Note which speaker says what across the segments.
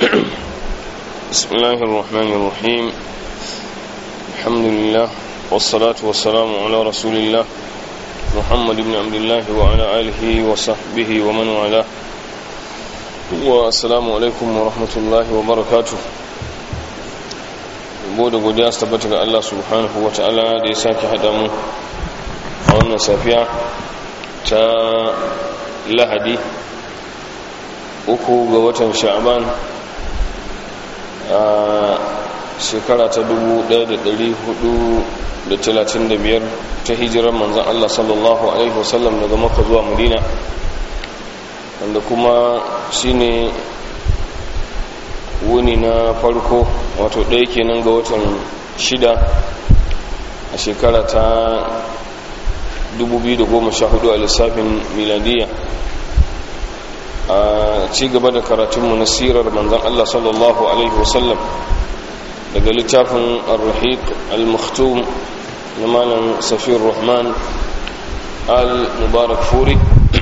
Speaker 1: بسم الله الرحمن الرحيم الحمد لله والصلاة والسلام على رسول الله محمد بن عبد الله وعلى آله وصحبه ومن والاه والسلام عليكم ورحمة الله وبركاته bude godiya su tabbata ga Allah subhanahu wa ta'ala da ya sake haɗa mu a wannan safiya ta lahadi uku ga watan sha'aban a shekara ta 1435 ta hijirar manzan Allah sallallahu Alaihi wasallam daga maka zuwa madina wanda kuma shine wuni na farko wato ɗaya kenan ga watan shida a shekara ta 2014 a lissafin miladiya a ci gaba da karatunmu na sirar manzan Allah sallallahu Alaihi wasallam daga littafin al-rahiq al-makhtum na malam safiyar rahman al-mubarak furi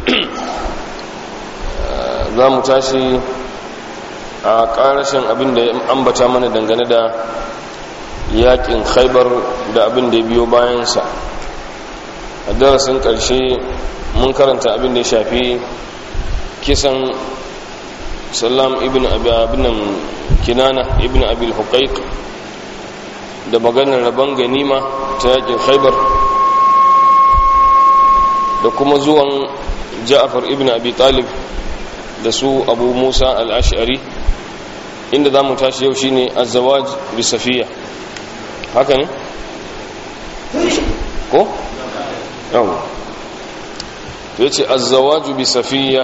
Speaker 1: za mu tashi a ƙarashin abin da ya ambata mana dangane da yakin khaibar da abin da ya biyo bayansa a darasin ƙarshe mun karanta abin da ya shafi kisan salam ibn abinan kinana ibn abil huqaiq da maganar rabon ganima ta yakin khaibar da kuma zuwan ja'afar ibn abi talib da su abu musa al-ash'ari inda za mu tashi yau shine azawaj bi safiya haka ne ko yau to yace azawaj bi safiya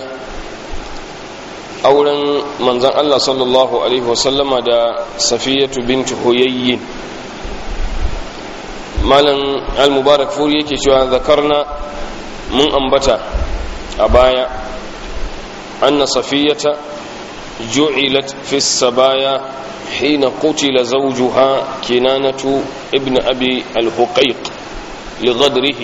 Speaker 1: auren manzon Allah sallallahu alaihi wasallama da safiyatu bint huyayyin malam al-mubarak furi yake cewa zakarna mun ambata a baya anna safiyata جعلت في السبايا حين قتل زوجها كنانة ابن أبي الحقيق لغدره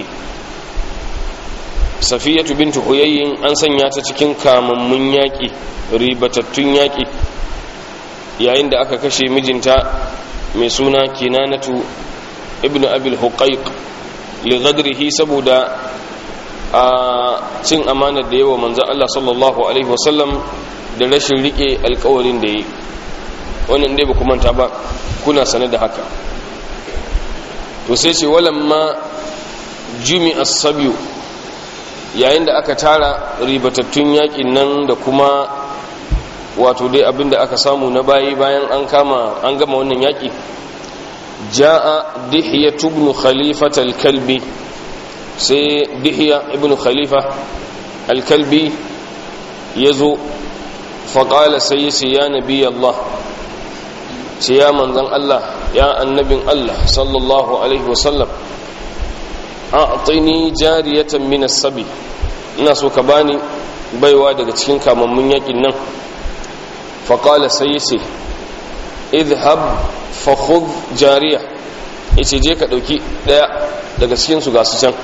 Speaker 1: صفية بنت حيي أن سنيات تكين كامن من ياكي ريبتتن ياكي yayin da aka kashe mijinta mai suna kinanatu ibnu abil huqaiq li ghadrihi saboda a cin amanar da yawa manzon Allah sallallahu alaihi wasallam da rashin rike alkawarin da yi wannan dai ba manta ba kuna sane da haka to sai ce walamma jumi as-sabiyu yayin da aka tara ribatattun yakin nan da kuma wato dai abinda aka samu na bayi bayan an kama an gama wannan yaki jaa dihya ibn khalifat al-kalbi sai dihya ibn khalifa al-kalbi yazo faƙala sai yace ya nabi Allah ce ya manzan Allah ya annabin Allah sallallahu alaihi wasallam a tsini jariyatan min sabi ina so ka bani baiwa daga cikin kamammun yakin nan faƙala sai yace idhab fa khudh jariya yace je ka dauki daya daga cikin su gasu can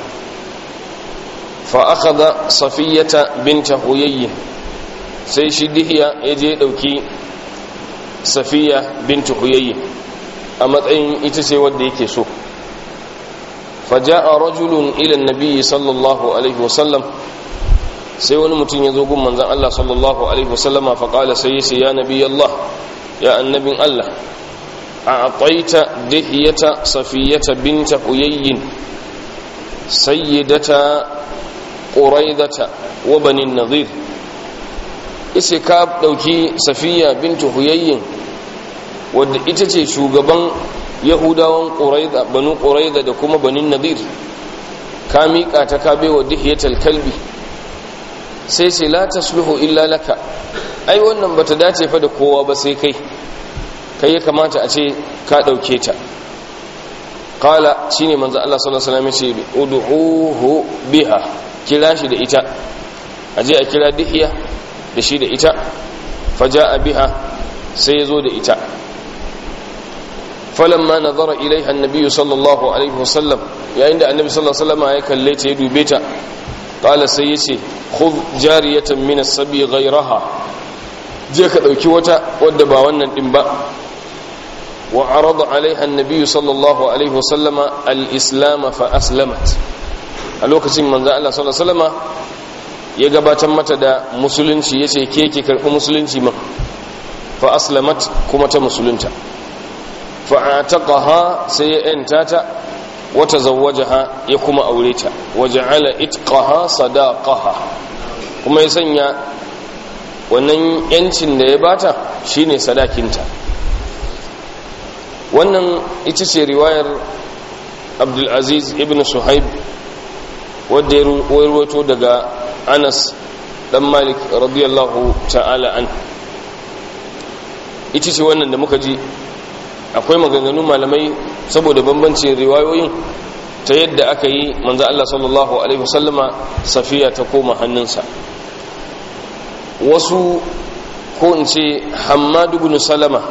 Speaker 1: fa akhadha safiyata binta huyayyin sai shi dihiya ya je dauki safiya bintu huyayyi a matsayin ita ce wadda yake so faja'a rajulun ila nabiyyi sallallahu alaihi wasallam sai wani mutum ya zo gun manzon Allah sallallahu alaihi wasallama fa qala sai yace ya nabi Allah ya annabin Allah a'taita dihiyata safiyata binta huyayyin sayyidata quraidata wa bani nadhir ise ka dauki safiya bintu huyayyin wadda ita ce shugaban yahudawan quraida banu quraida da kuma banin nadir ka miƙa ta ka baiwa dihiyatal kalbi sai sai la tasluhu illa laka ai wannan bata dace fa da kowa ba sai kai kai ya kamata a ce ka dauke ta qala shine manzo Allah sallallahu alaihi wasallam ya ce ud'uhu biha kira shi da ita aje a kira dihiya da shi da ita faja biha sai ya zo da ita falamma nazara ilaiha annabi sallallahu alaihi wasallam yayin da annabi sallallahu alaihi wasallam ya kalle ta ya dube ta qala sai yace khudh jariyatan min as-sabi ghayraha je ka ɗauki wata wadda ba wannan ɗin ba wa arada alaiha annabi sallallahu alaihi wasallama al-islam fa aslamat a lokacin manzo Allah sallallahu alaihi wasallama ya gabatar mata da musulunci yace ke ki karɓi musulunci ma fa aslamat kuma ta musulunta fa ataqaha sai ya yanta ta wa tazawwajaha ya kuma aure ta wa ja'ala itqaha sadaqaha kuma ya sanya wannan yancin da ya bata shine sadakinta wannan ita ce riwayar abdulaziz ibn suhaib wadda ya ruwato daga anas dan malik radiyallahu ta'ala an ita ce wannan da muka ji akwai maganganu malamai saboda bambancin riwayoyin ta yadda aka yi manzo Allah sallallahu alaihi wasallama safiya ta koma hannunsa wasu ko in ce hammadu ibn salama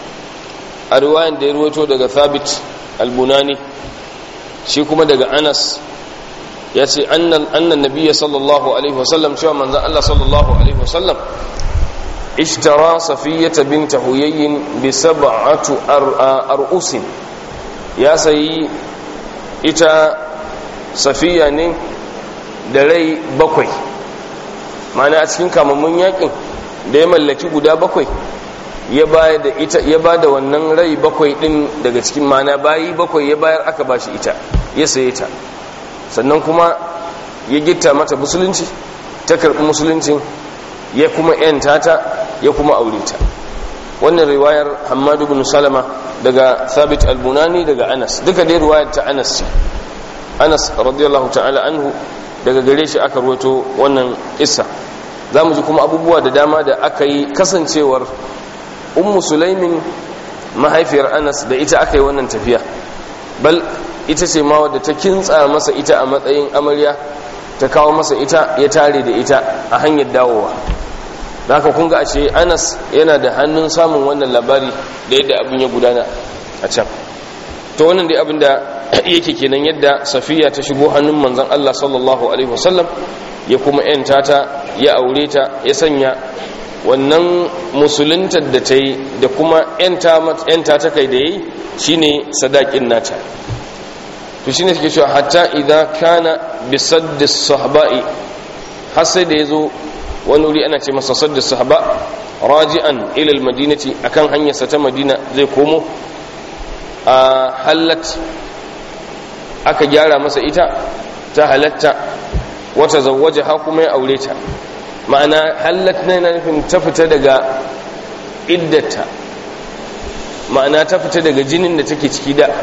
Speaker 1: a riwayan da ya ruwato daga thabit albunani shi kuma daga anas ya ce annan nabiya sallallahu alaihi wasallam cewa manzan allah sallallahu alaihi wasallam ishtara safiyata binta huyayyin bi sab'atu ar'usin ya sayi ita safiya ne da rai bakwai ma'ana a cikin kamammun yakin da ya mallaki guda bakwai ya bayar da ita ya ba da wannan rai bakwai din daga cikin mana bayi bakwai ya bayar aka bashi ita ya saye ta sannan kuma ya gitta mata musulunci ta karɓi musuluncin ya kuma yanta ta ya kuma aure ta wannan riwayar Hammadu bin Salama daga Thabit al-Bunani daga Anas duka dai riwayar ta Anas ce Anas radiyallahu ta'ala anhu daga gare shi aka ruwato wannan isa zamu ji kuma abubuwa da dama da aka yi kasancewar ummu sulaimin mahaifiyar anas da ita aka yi wannan tafiya bal ita ce ma wadda ta kintsa masa ita a matsayin amarya ta kawo masa ita ya tare da ita a hanyar dawowa da haka kun ga ashe anas yana da hannun samun wannan labari da yadda abin ya gudana a can to wannan dai abin da yake kenan yadda safiya ta shigo hannun manzon Allah sallallahu alaihi wasallam ya kuma yanta ta ya aure ta ya sanya wannan musuluntar da ta yi da kuma yanta ta kai da ya yi shi ne sadakin nata to shi ne suke cewa hatta idan kana bisaddis sahaba'i har sai da ya zo wani wuri ana ce masa saddis sahaba raji'an ilal madinati akan hanyarsa ta madina zai komo a hallat aka gyara masa ita ta halatta wata zawaje ha kuma ya aure ta ma'ana hallat na yana nufin ta fita daga iddata ma'ana ta fita daga jinin da take ciki da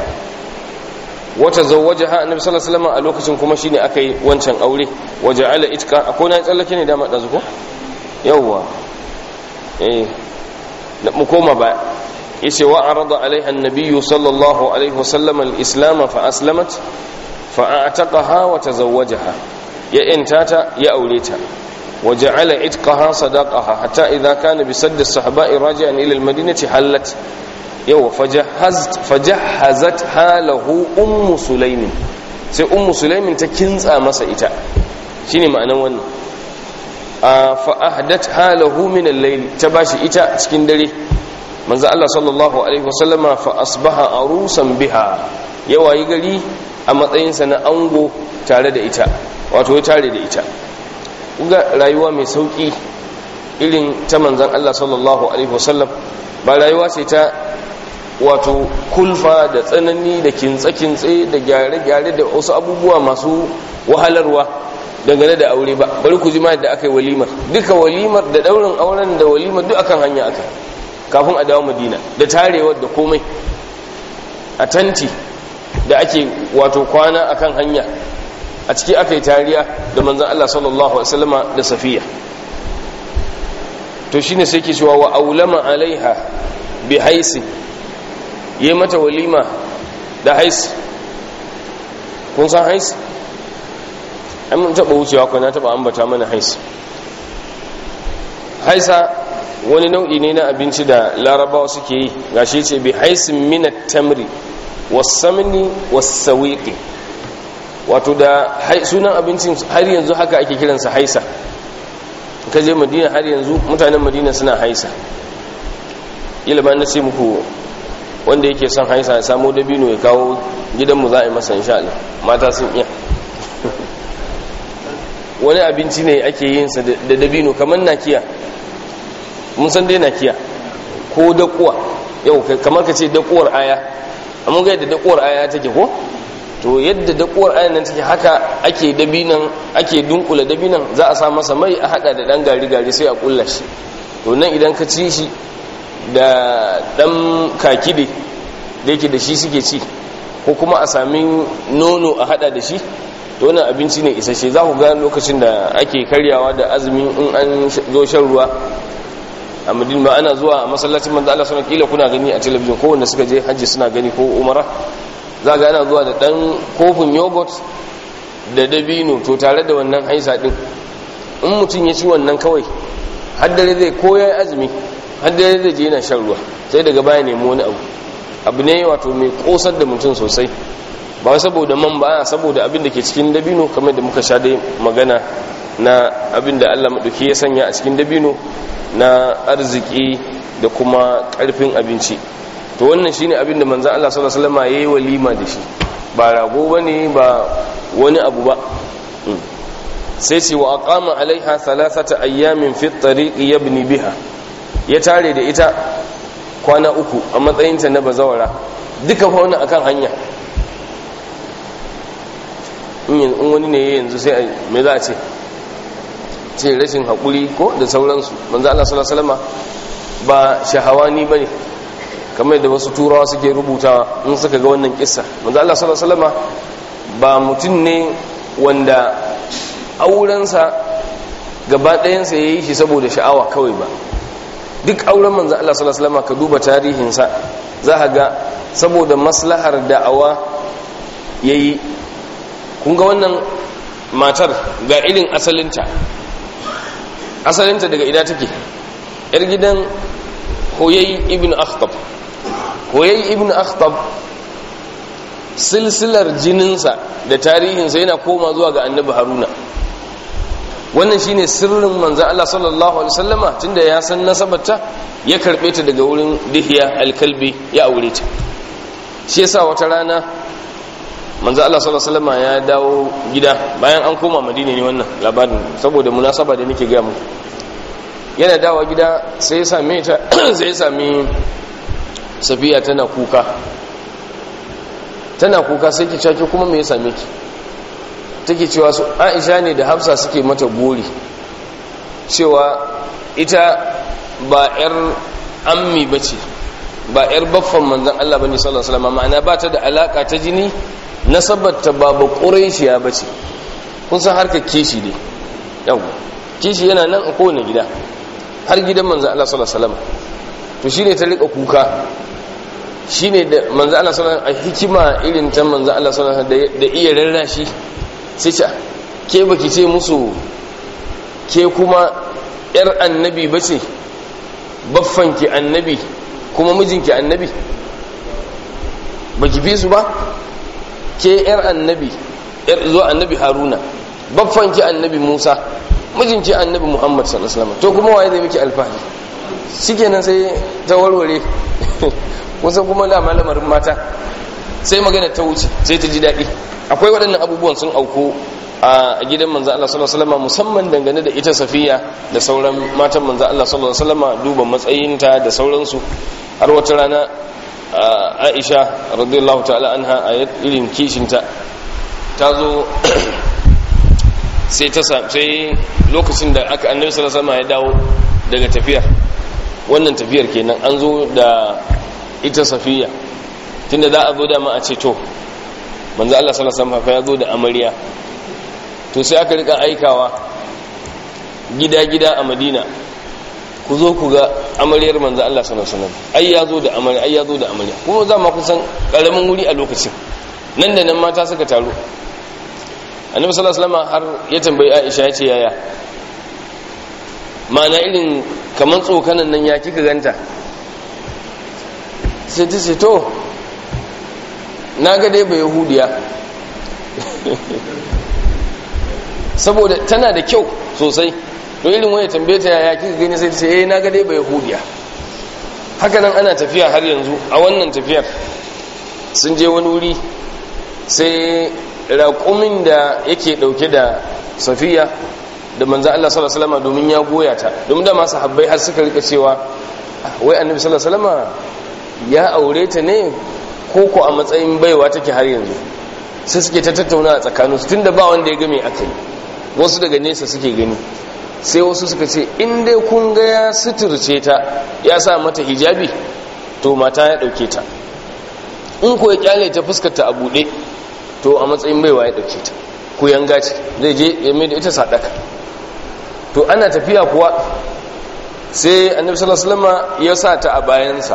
Speaker 1: wata zawaje ha annabi sallallahu alaihi wasallam a lokacin kuma shine aka yi wancan aure waje ala itka akwai na tsallake ne dama dazu ko yawwa eh mu koma ba yace wa arada alaiha annabiyyu sallallahu alaihi wasallam al-islam fa aslamat fa a'taqaha wa tazawwajaha ya intata ya aure ta وجعل عتقها صداقها حتى إذا كان بسد الصحباء راجعا إلى المدينة حلت يو فجهزت فجهزت حاله أم سليم sai ummu sulaimin ta kintsa masa ita shine ma'anan wannan fa ahdat halahu min al-layl ta bashi ita cikin dare manzo Allah sallallahu alaihi wasallama fa asbaha arusan biha yawayi gari a matsayinsa na ango tare da ita wato ya tare da ita ga rayuwa mai sauki irin ta manzan Allah sallallahu alaihi wasallam ba rayuwa ce ta wato kulfa da tsanani da kintse-kintse da gyare-gyare da wasu abubuwa masu wahalarwa dangane da aure ba bari ku ji ma da aka yi walimar duka walimar da daurin auren da walimar duk akan hanya aka kafin a dawo madina da tarewar da komai a tanti da ake wato kwana akan hanya a ciki aka yi tariya da manzan Allah sallallahu Alaihi wasallama da safiya to shi ne sai ke cewa wa aulama alaiha bi haisi yi mata walima da haisi kun san haisi an mun taɓa wucewa kuna taɓa ambata mana haisi haisa wani nau'i ne na abinci da larabawa suke yi gashi ce bi haisin minat tamri wasamni wasawiqi wato da sunan abincin har yanzu haka ake kiransa haisa ka je madina har yanzu mutanen madina suna haisa ilimin na ce muku wanda yake son haisa ya samu dabino ya kawo gidanmu za a yi masa insha Allah mata sun iya wani abinci ne ake yin sa da dabino kamar nakiya mun san dai nakiya ko dakuwa yau kamar ka ce dakuwar aya amma ga yadda dakuwar aya take ko to yadda dakuwar aya nan take haka ake dabinan ake dunkula dabinan za a sa masa mai a hada da dan gari gari sai a kulla shi to nan idan ka ci shi da dan kakide da yake da shi suke ci ko kuma a sami nono a hada da shi to wannan abinci ne isasshe za ku ga lokacin da ake karyawa da azumi in an zo shan ruwa a madina ba ana zuwa a masallacin manzo Allah sunan kila kuna gani a talabijin ko wanda suka je hajji suna gani ko umara za ga ana zuwa da dan kofin yogurt da dabino to tare da wannan haisa din in mutum ya ci wannan kawai har dare zai koya azumi har dare zai je yana shan ruwa sai daga baya nemi wani abu abu ne wato mai kosar da mutum sosai ba saboda man ba saboda abin da ke cikin dabino kamar da muka sha dai magana na abin da Allah maɗauki ya sanya a cikin dabino na arziki da kuma ƙarfin abinci to wannan shine abin da manzon Allah sallallahu alaihi wasallam yayi walima da shi ba rago bane ba wani abu ba sai ce wa aqama alaiha thalathata ayyamin fi at-tariq yabni biha ya tare da ita kwana uku a matsayinta na bazawara duka fa wannan akan hanya in wani ne yanzu sai me za a ce ce rashin haƙuri ko da sauransu manzo Allah sallallahu alaihi wasallam ba shahawani bane kamar da wasu turawa suke rubutawa in suka ga wannan kissa manzo Allah sallallahu alaihi wasallam ba mutum ne wanda aurensa gaba ɗayansa yayi shi saboda sha'awa kawai ba duk auren manzo Allah sallallahu alaihi wasallam ka duba tarihinsa za ka ga saboda maslahar da'awa yayi kun ga wannan matar ga irin asalinta asalinta daga ina take yar gidan hoyayi ibn akhtab hoyayi ibn akhtab silsilar jininsa da tarihinsa yana koma zuwa ga annabi haruna wannan shine sirrin manzo Allah sallallahu alaihi wasallama tunda ya san nasabarta ya karbe ta daga wurin dihiya alkalbi ya aure ta shi yasa wata rana manzo Allah sallallahu alaihi wasallama ya dawo gida bayan an koma madina ne wannan labarin saboda munasaba da nake ga muku yana dawo gida sai ya same ta sai ya sami safiya tana kuka tana kuka sai ki caki kuma me ya same ki take cewa su Aisha ne da Hafsa suke mata gori cewa ita ba yar ammi bace ba yar baffan manzon Allah bane sallallahu alaihi wasallam ma'ana ba ta da alaka ta jini nasabarta ba ba quraishiya bace kun san harkar kishi ne yau kishi yana nan a kowane gida har gidan manzon Allah sallallahu alaihi wasallam to shine ta rika kuka shine da manzo Allah sallallahu alaihi hikima irin ta manzo Allah sallallahu alaihi da iya rarrashi sai ce ke baki ce musu ke kuma yar annabi bace baffanki annabi kuma mijinki annabi baki fi su ba ke yar annabi yar zo annabi haruna baffanki annabi musa mijinki annabi muhammad sallallahu alaihi wasallam to kuma waye zai miki alfahari shikenan sai ta warware kusan kuma da malamarin mata sai magana ta wuce sai ta ji daɗi akwai waɗannan abubuwan sun auku a gidan manzo Allah sallallahu alaihi wasallam musamman dangane da ita Safiya da sauran matan manzo Allah sallallahu alaihi wasallam duba matsayinta da sauransu har wata rana Aisha radiyallahu ta'ala anha a irin kishinta ta zo sai ta sai lokacin da aka annabi sallallahu alaihi wasallam ya dawo daga tafiyar wannan tafiyar kenan an zo da ita safiya tunda za a zo da ma a ce to manzo Allah sallallahu alaihi wasallam ya zo da amarya to sai aka rika aikawa gida-gida a Madina ku zo ku ga amaryar manzo Allah sallallahu alaihi wasallam ai ya zo da amarya ai ya zo da amarya kuma za ma kusan karamin wuri a lokacin nan da nan mata suka taru annabi sallallahu alaihi wasallam har ya tambayi Aisha ya ce yaya ma'ana irin kaman tsokanan nan ya kika ganta sai ta ce to na ga dai ba yahudiya saboda tana da kyau sosai to irin wani tambaye ta yaya kika gani sai ce eh na ga dai ba yahudiya haka nan ana tafiya har yanzu a wannan tafiyar sun je wani wuri sai raƙumin da yake ɗauke da safiya da manzo Allah sallallahu alaihi wasallam domin ya goya ta domin da masu habbai har suka rika cewa wai annabi sallallahu alaihi wasallam ya aure ta ne ko ko a matsayin baiwa take har yanzu sai suke ta tattauna a tsakaninsu tunda ba wanda ya ga me aka yi wasu daga nesa suke gani sai wasu suka ce in dai kun ga ya suturce ta ya sa mata hijabi to mata ya dauke ta in ko ya kyale ta fuskarta a bude to a matsayin baiwa ya dauke ta ku yanga ce zai je ya mai da ita sadaka to ana tafiya kuwa sai annabi sallallahu alaihi wasallam ya sa ta a bayansa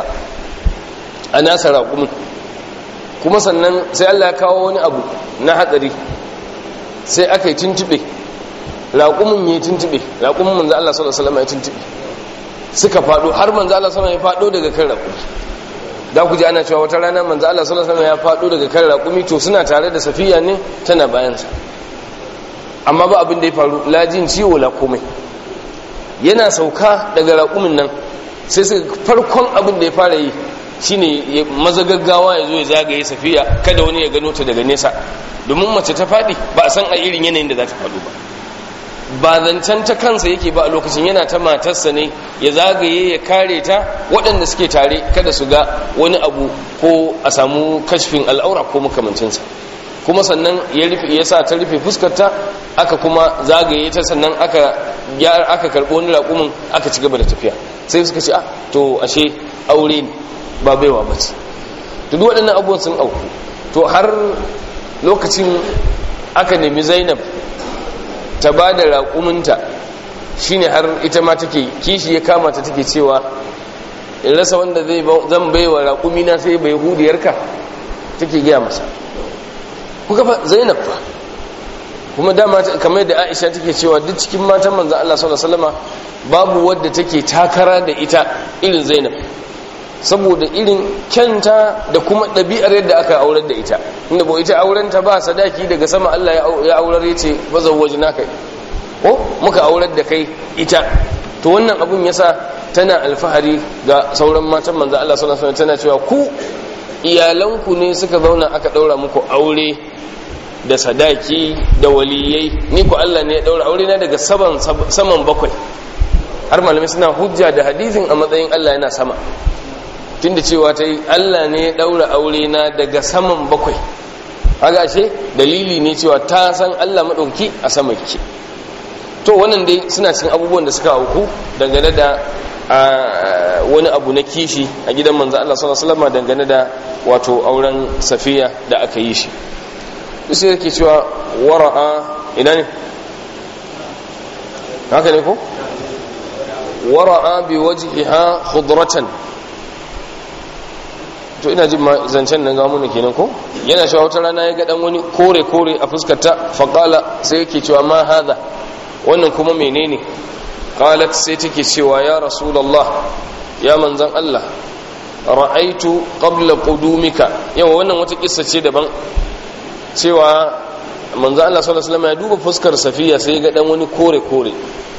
Speaker 1: a nasa raƙumin kuma sannan sai Allah ya kawo wani abu na hatsari sai aka yi tuntube raƙumin ya tuntube raƙumin manzo Allah sallallahu alaihi wasallam ya tuntube suka fado har manzo Allah sallallahu alaihi wasallam ya fado daga kan raƙumi da ku ji ana cewa wata rana manzo Allah sallallahu alaihi wasallam ya fado daga kan raƙumi to suna tare da safiya ne tana bayan sa amma ba abin da ya faru lajin ciwo la komai yana sauka daga raƙumin nan sai suka farkon abin da ya fara yi shine maza gaggawa ya zo ya zagaye safiya kada wani ya gano ta daga nesa domin mace ta faɗi ba a san a irin yanayin da za ta faɗo ba ba zancen ta kansa yake ba a lokacin yana ta matarsa ne ya zagaye ya kare ta waɗanda suke tare kada su ga wani abu ko a samu kashfin al'aura ko makamancinsa kuma sannan ya rufe ya sa ta rufe fuskarta aka kuma zagaye ta sannan aka aka karɓo wani raƙumin aka ci gaba da tafiya sai suka ce ah to ashe aure ne ba baiwa ba ce to duk waɗannan abubuwan sun auku to har lokacin aka nemi zainab ta ba da raƙuminta shine har ita ma take kishi ya kama ta take cewa in rasa wanda zan baiwa raƙumina sai bai hudiyarka take gaya masa kuka fa zainab fa kuma dama kamar da aisha take cewa duk cikin matan manzan Allah sallallahu alaihi wasallama babu wadda take takara da ita irin zainab saboda irin kyanta da kuma ɗabi'ar yadda aka aurar da ita inda ba ita aurenta ba sadaki daga sama Allah ya aurar ya ce bazan waje na kai ko muka aurar da kai ita to wannan abun yasa tana alfahari ga sauran matan manzo Allah sallallahu alaihi tana cewa ku iyalanku ne suka zauna aka daura muku aure da sadaki da waliyai ni ku Allah ne ya daura aure na daga saman saman bakwai har malamai suna hujja da hadisin a matsayin Allah yana sama tunda cewa ta yi Allah ne ya ɗaura aure na daga saman bakwai haka ashe dalili ne cewa ta san Allah maɗauki a sama ke to wannan dai suna cikin abubuwan da suka auku dangane da wani abu na kishi a gidan manzo Allah sallallahu alaihi wasallam dangane da wato auren safiya da aka yi shi sai yake cewa wara'a ina ne haka ne ko wara'a bi wajhiha khudratan to ina jin zancen nan gamu ne kenan ko yana cewa wata rana ya ga dan wani kore kore a fuskarta faqala sai yake cewa ma hada wannan kuma menene qalat sai take cewa ya rasulullah ya manzan Allah ra'aitu qabla qudumika yawa wannan wata kissa ce daban cewa manzan Allah sallallahu alaihi wasallam ya duba fuskar safiya sai ya ga dan wani kore kore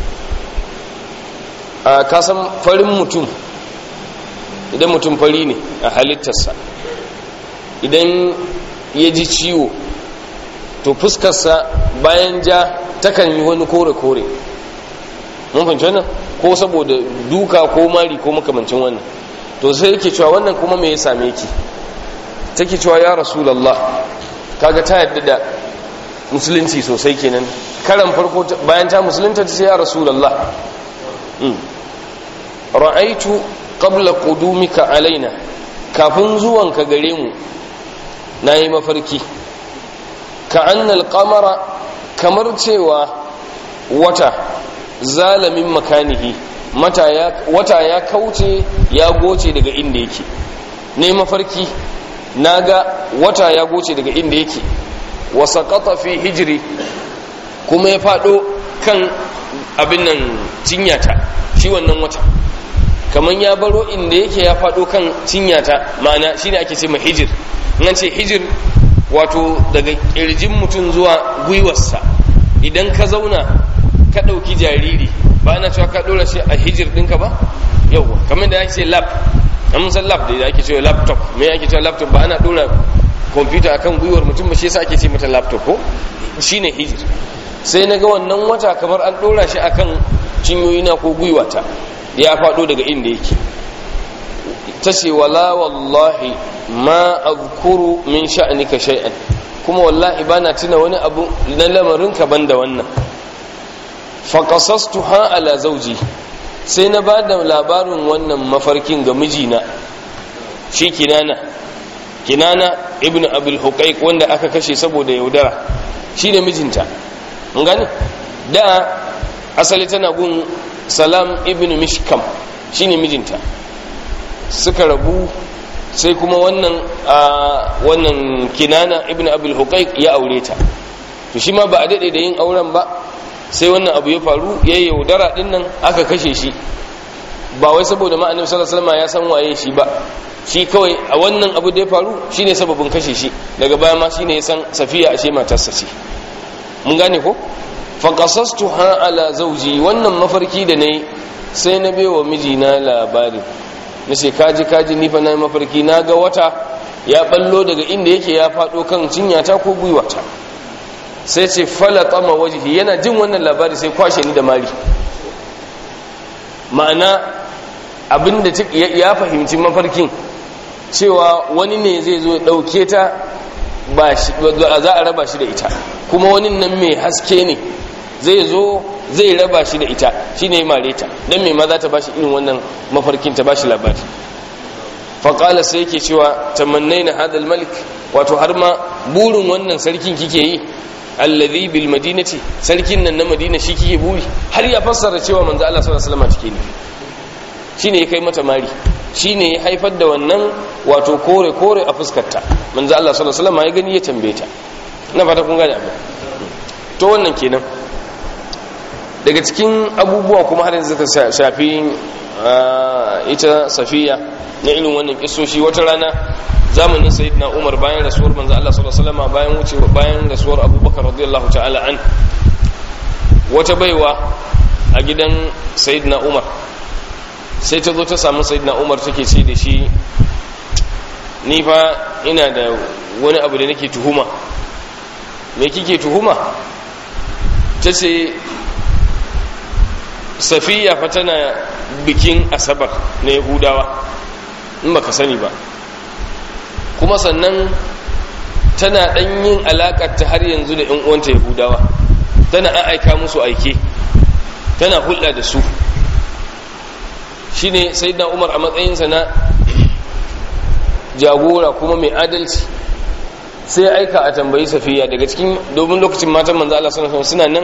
Speaker 1: a kasan farin mutum idan mutum fari ne a halittarsa idan ya ji ciwo to fuskarsa bayan ja takan yi wani kore-kore mun fahimci wannan ko saboda duka ko mari ko makamancin wannan to sai yake cewa wannan kuma me ya same ki take cewa ya rasulallah kaga ta yadda da musulunci sosai kenan karan farko bayan ta musulunta ta ce ya rasulallah ra'aitu qabla qudumika alaina kafin zuwanka gare mu nayi mafarki ka annal qamara kamar cewa wata zalamin makanihi mata ya wata ya kauce ya goce daga inda yake ne mafarki naga wata ya goce daga inda yake wa saqata fi hijri kuma ya fado kan abin nan cinyata shi wannan wata kamar ya baro inda yake ya faɗo kan cinyata ma'ana shi ne ake ce ma hijir nan ce hijir wato daga ƙirjin mutum zuwa gwiwarsa idan ka zauna ka ɗauki jariri ba ana cewa ka dora shi a hijir ɗinka ba yauwa kamar da ake ce lab an san lab da ake cewa laptop me ake cewa laptop ba ana dora kwamfuta akan gwiwar mutum ba shi yasa ake ce mata laptop ko shine hijir sai na ga wannan wata kamar an dora shi akan cinyoyina ko gwiwata ya faɗo daga inda yake ta ce wala wallahi ma azkuru min sha'anika shay'an kuma wallahi bana tuna wani abu na lamarin ka banda wannan fa qasastuha ala zawji sai na ba da labarin wannan mafarkin ga mijina shi kinana kinana ibn abul huqaiq wanda aka kashe saboda yaudara shi ne mijinta mun gane da asali tana gun salam ibn mishkam shi ne mijinta suka rabu sai kuma wannan wannan kinana ibn abul huqaiq ya aure ta to shi ma ba a dade da yin auren ba sai wannan abu ya faru ya yaudara din nan aka kashe shi ba wai saboda ma annabi sallallahu alaihi wasallam ya san waye shi ba shi kawai a wannan abu da ya faru shine sababin kashe shi daga baya ma shine ya san safiya ashe matarsa ce mun gane ko fa qasastuha ala zawji wannan mafarki da nayi sai na baiwa mijina labari nace kaji kaji ni fa nayi mafarki na ga wata ya ballo daga inda yake ya fado kan cinyata ko gwiwata sai ce falatama wajhi yana jin wannan labari sai kwashe ni da mari ma'ana abinda ya fahimci mafarkin cewa wani ne zai zo dauke ta ba za a raba shi da ita kuma wani nan mai haske ne zai zo zai raba shi da ita shi ne mare ta don mai ma za ta bashi irin wannan mafarkin ta bashi labari faƙala sai yake cewa tamannai na hadal malik wato har ma burin wannan sarkin kike yi allazi bil madinati sarkin nan na madina shi kike buri har ya fassara cewa manzo Allah sallallahu alaihi wasallam take ne shine ya kai mata mari shine ya haifar da wannan wato kore kore a fuskarta manzo Allah sallallahu alaihi wasallam ya gani ya tambaye ta ina fata kun gane abin to wannan kenan daga cikin abubuwa kuma har yanzu suka shafi ita safiya na irin wannan kisoshi wata rana zamanin sayyidina umar bayan rasuwar manzo Allah sallallahu alaihi wasallam bayan wuce bayan rasuwar abubakar radiyallahu ta'ala an wata baiwa a gidan sayyidina umar sai ta zo ta samu sayyidina umar take ce da shi ni fa ina da wani abu da nake tuhuma me kike tuhuma ta ce safiya fa tana bikin asabar na yahudawa in baka sani ba kuma sannan tana ɗan yin ta har yanzu da ‘yan uwanta yahudawa tana an aika musu aike tana hulɗa da su shine sai na umar a matsayinsa na jagora kuma mai adalci sai aika a tambayi safiya daga cikin domin lokacin matan manzo Allah suna nan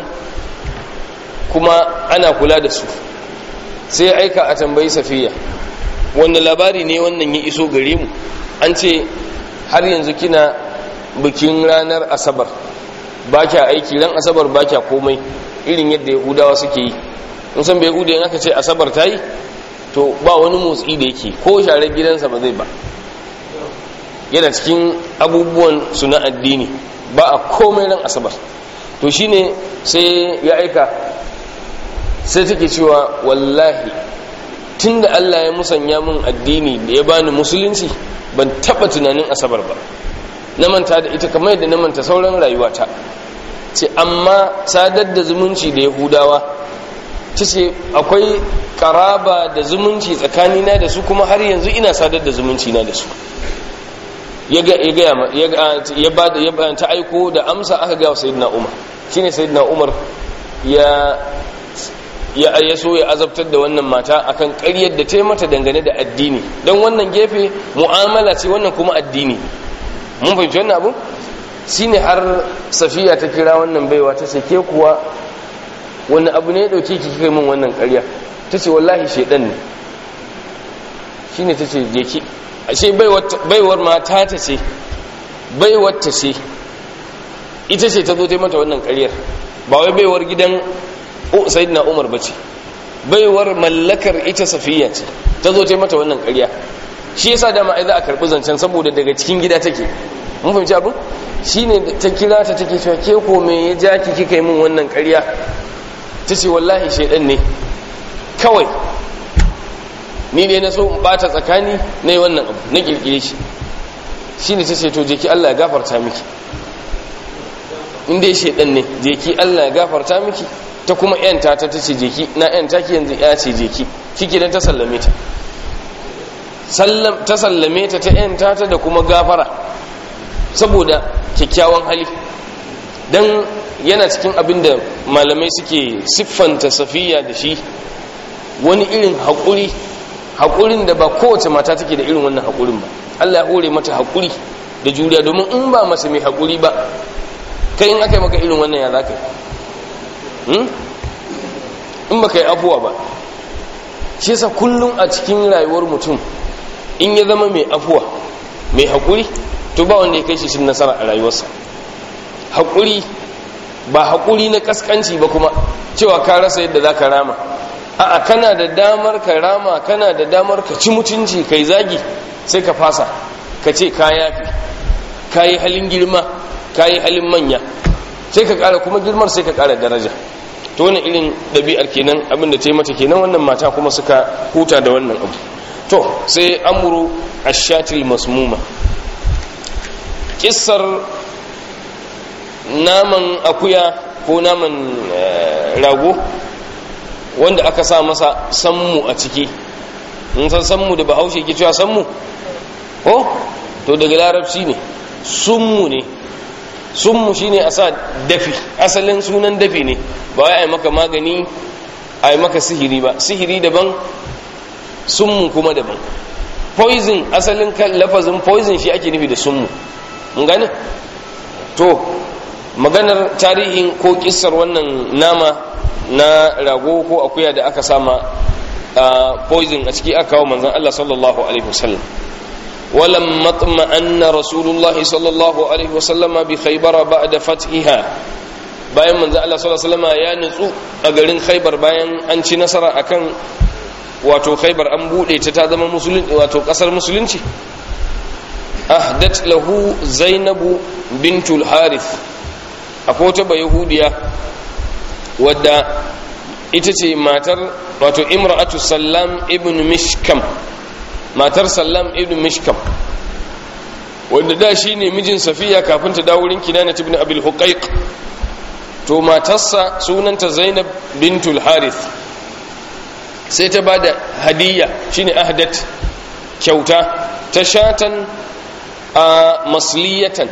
Speaker 1: kuma ana kula da su sai aika a tambayi safiya wanda labari ne wannan ya iso gare mu an ce har yanzu kina bikin ranar asabar ba kya aiki ran asabar ba kya komai irin yadda yahudawa suke yi in san bai yahuda aka ce asabar ta yi to ba wani motsi da yake ko share gidansa ba zai ba yana cikin abubuwan su na addini ba a komai ran asabar to shine sai ya aika sai take cewa wallahi tunda Allah ya musanya min addini da ya bani musulunci ban taba tunanin asabar ba na manta da ita kamar yadda na manta sauran rayuwata ce amma sadar da zumunci da yahudawa ta ce akwai karaba da zumunci tsakanina da su kuma har yanzu ina sadar da zumunci na da su ya ba ta aiko da amsa aka gawa sayidina umar shine sayidina umar ya ya so ya azabtar da wannan mata akan ƙaryar da ta yi mata dangane da addini don wannan gefe mu'amala ce wannan kuma addini mun fahimci wannan abu shine har safiya ta kira wannan baiwa ta ce ke kuwa wani abu ne ya dauke ki kai min wannan ƙarya ta ce wallahi shaidan ne shine ta ce je ki ashe baiwar mata ta ce baiwar ta ce ita ce ta zo ta mata wannan ƙaryar ba wai baiwar gidan sayyidina umar bace baiwar mallakar ita safiya ce ta zo ta mata wannan ƙarya shi yasa dama ai za a karɓi zancen saboda daga cikin gida take mun fahimci abin shine ta kira ta take cewa ke ko me ya ja ki kika yi min wannan ƙarya ta ce wallahi shaidan ne kawai ni ne na so in bata tsakani na yi wannan abu na kirkire shi shi ne ta ce to jeki Allah ya gafarta miki inda ya shaidan ne jeki Allah ya gafarta miki ta kuma yanta ta ta ce jeki na yanta ki yanzu ya ce jeki kike dan ta sallame ta ta sallame ta ta yanta ta da kuma gafara saboda kyakkyawan hali dan yana cikin abin da malamai suke siffanta safiya da shi wani irin haƙuri haƙurin da ba kowace mata take da irin wannan haƙurin ba Allah ya hore mata haƙuri da juriya domin in ba mace mai haƙuri ba kai in aka yi maka irin wannan ya za ka yi in ba ka yi afuwa ba shi yasa kullum a cikin rayuwar mutum in ya zama mai afuwa mai haƙuri to ba wanda ya kai shi shi nasara a rayuwarsa haƙuri ba haƙuri na ƙasƙanci ba kuma cewa ka rasa yadda za ka rama a'a kana da damar ka rama kana da damar ka ci mutunci kai zagi sai ka fasa ka ce ka yafi ka yi halin girma ka yi halin manya sai ka ƙara kuma girmar sai ka ƙara daraja to wani irin ɗabi'ar kenan abin da ta yi mata kenan wannan mata kuma suka huta da wannan abu to sai amuru ashatil masmuma kissar naman akuya ko naman rago wanda aka sa masa sammu a ciki in san sammu da bahaushe ke cewa sammu ko to daga larabci ne summu ne summu shine a sa dafi asalin sunan dafi ne ba wai a yi maka magani a yi maka sihiri ba sihiri daban summu kuma daban poison asalin lafazin poison shi ake nufi da summu mun gane to maganar tarihin ko kissar wannan nama na rago ko akuya da aka sama poison a ciki aka kawo manzon Allah sallallahu alaihi wasallam ولم مطمئن رسول الله صلى الله عليه وسلم بخيبر بعد فتحها bayan manzo Allah sallallahu alaihi wasallam ya nutsu a garin Khaibar bayan an ci nasara akan wato Khaibar an bude ta ta zama musulunci wato kasar musulunci ahdat lahu Zainabu bintul Harith akwai wata yahudiya wadda ita ce matar wato imra'atu Sallam ibn Mishkam matar sallam ibn mishkam wanda da shi ne mijin safiya kafin ta dawo wurin kinana ibn abil huqaiq to matarsa sunanta zainab bintul harith sai ta bada hadiyya shine ahdat kyauta ta shatan a masliyatan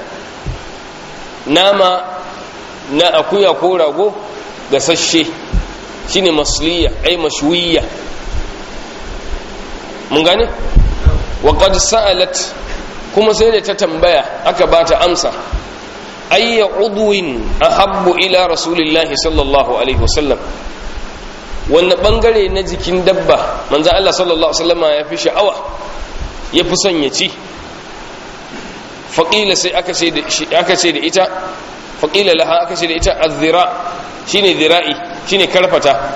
Speaker 1: nama na akuya ko rago gasasshe shine masliya ai mashwiya mun gane wa qad sa'alat kuma sai da ta tambaya aka bata amsa ayya udwin ahabbu ila rasulillahi sallallahu alaihi wasallam wanda bangare na jikin dabba manzo Allah sallallahu alaihi wasallama ya fi sha'awa ya fi son ya ci faqila sai aka ce da aka ce da ita faqila laha aka ce da ita az-zira shine zira'i shine karfata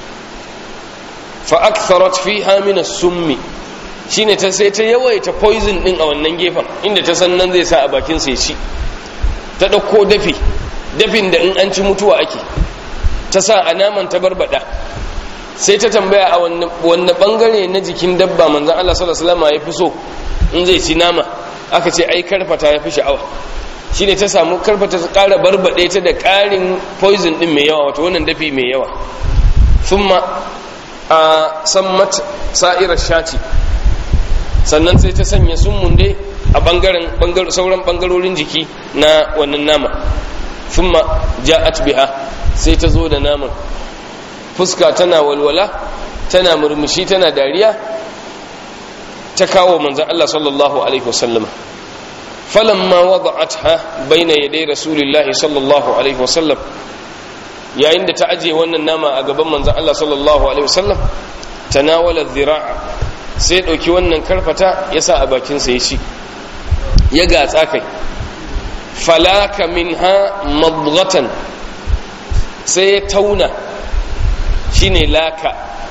Speaker 1: fa aktharat fiha min as-summi shine ta sai ta yawaita poison din a wannan gefen inda ta san nan zai sa a bakin sai ci ta dauko dafi dafin da in an ci mutuwa ake ta sa a naman ta barbada sai ta tambaya a wanne bangare na jikin dabba manzon Allah sallallahu alaihi wasallam ya fi so in zai ci nama aka ce ai karfata ya fi sha'awa shine ta samu karfata ta kara barbade ta da karin poison din mai yawa wato wannan dafi mai yawa thumma a sammat sa'irar shati sannan sai ta sanya sun dai a bangaren sauran bangarorin jiki na wannan nama thumma ja'at biha sai ta zo da naman fuska tana walwala tana murmushi tana dariya ta kawo manzon Allah sallallahu alaihi wasallam falamma wada'atha baina yaday rasulillahi sallallahu alaihi wasallam yayin da ta aje wannan nama a gaban manzon Allah sallallahu alaihi wasallam tanawala dhira'a sai dauki wannan karfata ya sa a bakin sa ya ci ya gatsa kai falaka minha madghatan sai ya tauna shine laka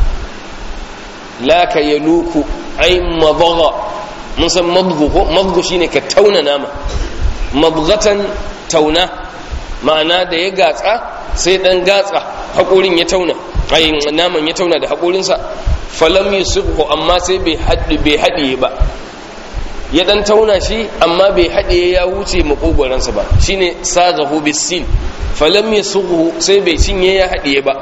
Speaker 1: laka yaluku ai madgha mun san madghu ko madghu shine ka tauna nama madghatan tauna ma'ana da ya gatsa sai dan gatsa haƙorin ya tauna ai naman ya tauna da haƙorinsa falam yusibhu amma sai bai haɗe bai haɗe ba ya dan tauna shi amma bai haɗe ya wuce makogoransa ba shine sagahu bisin falam yasughu sai bai cinye ya haɗe ba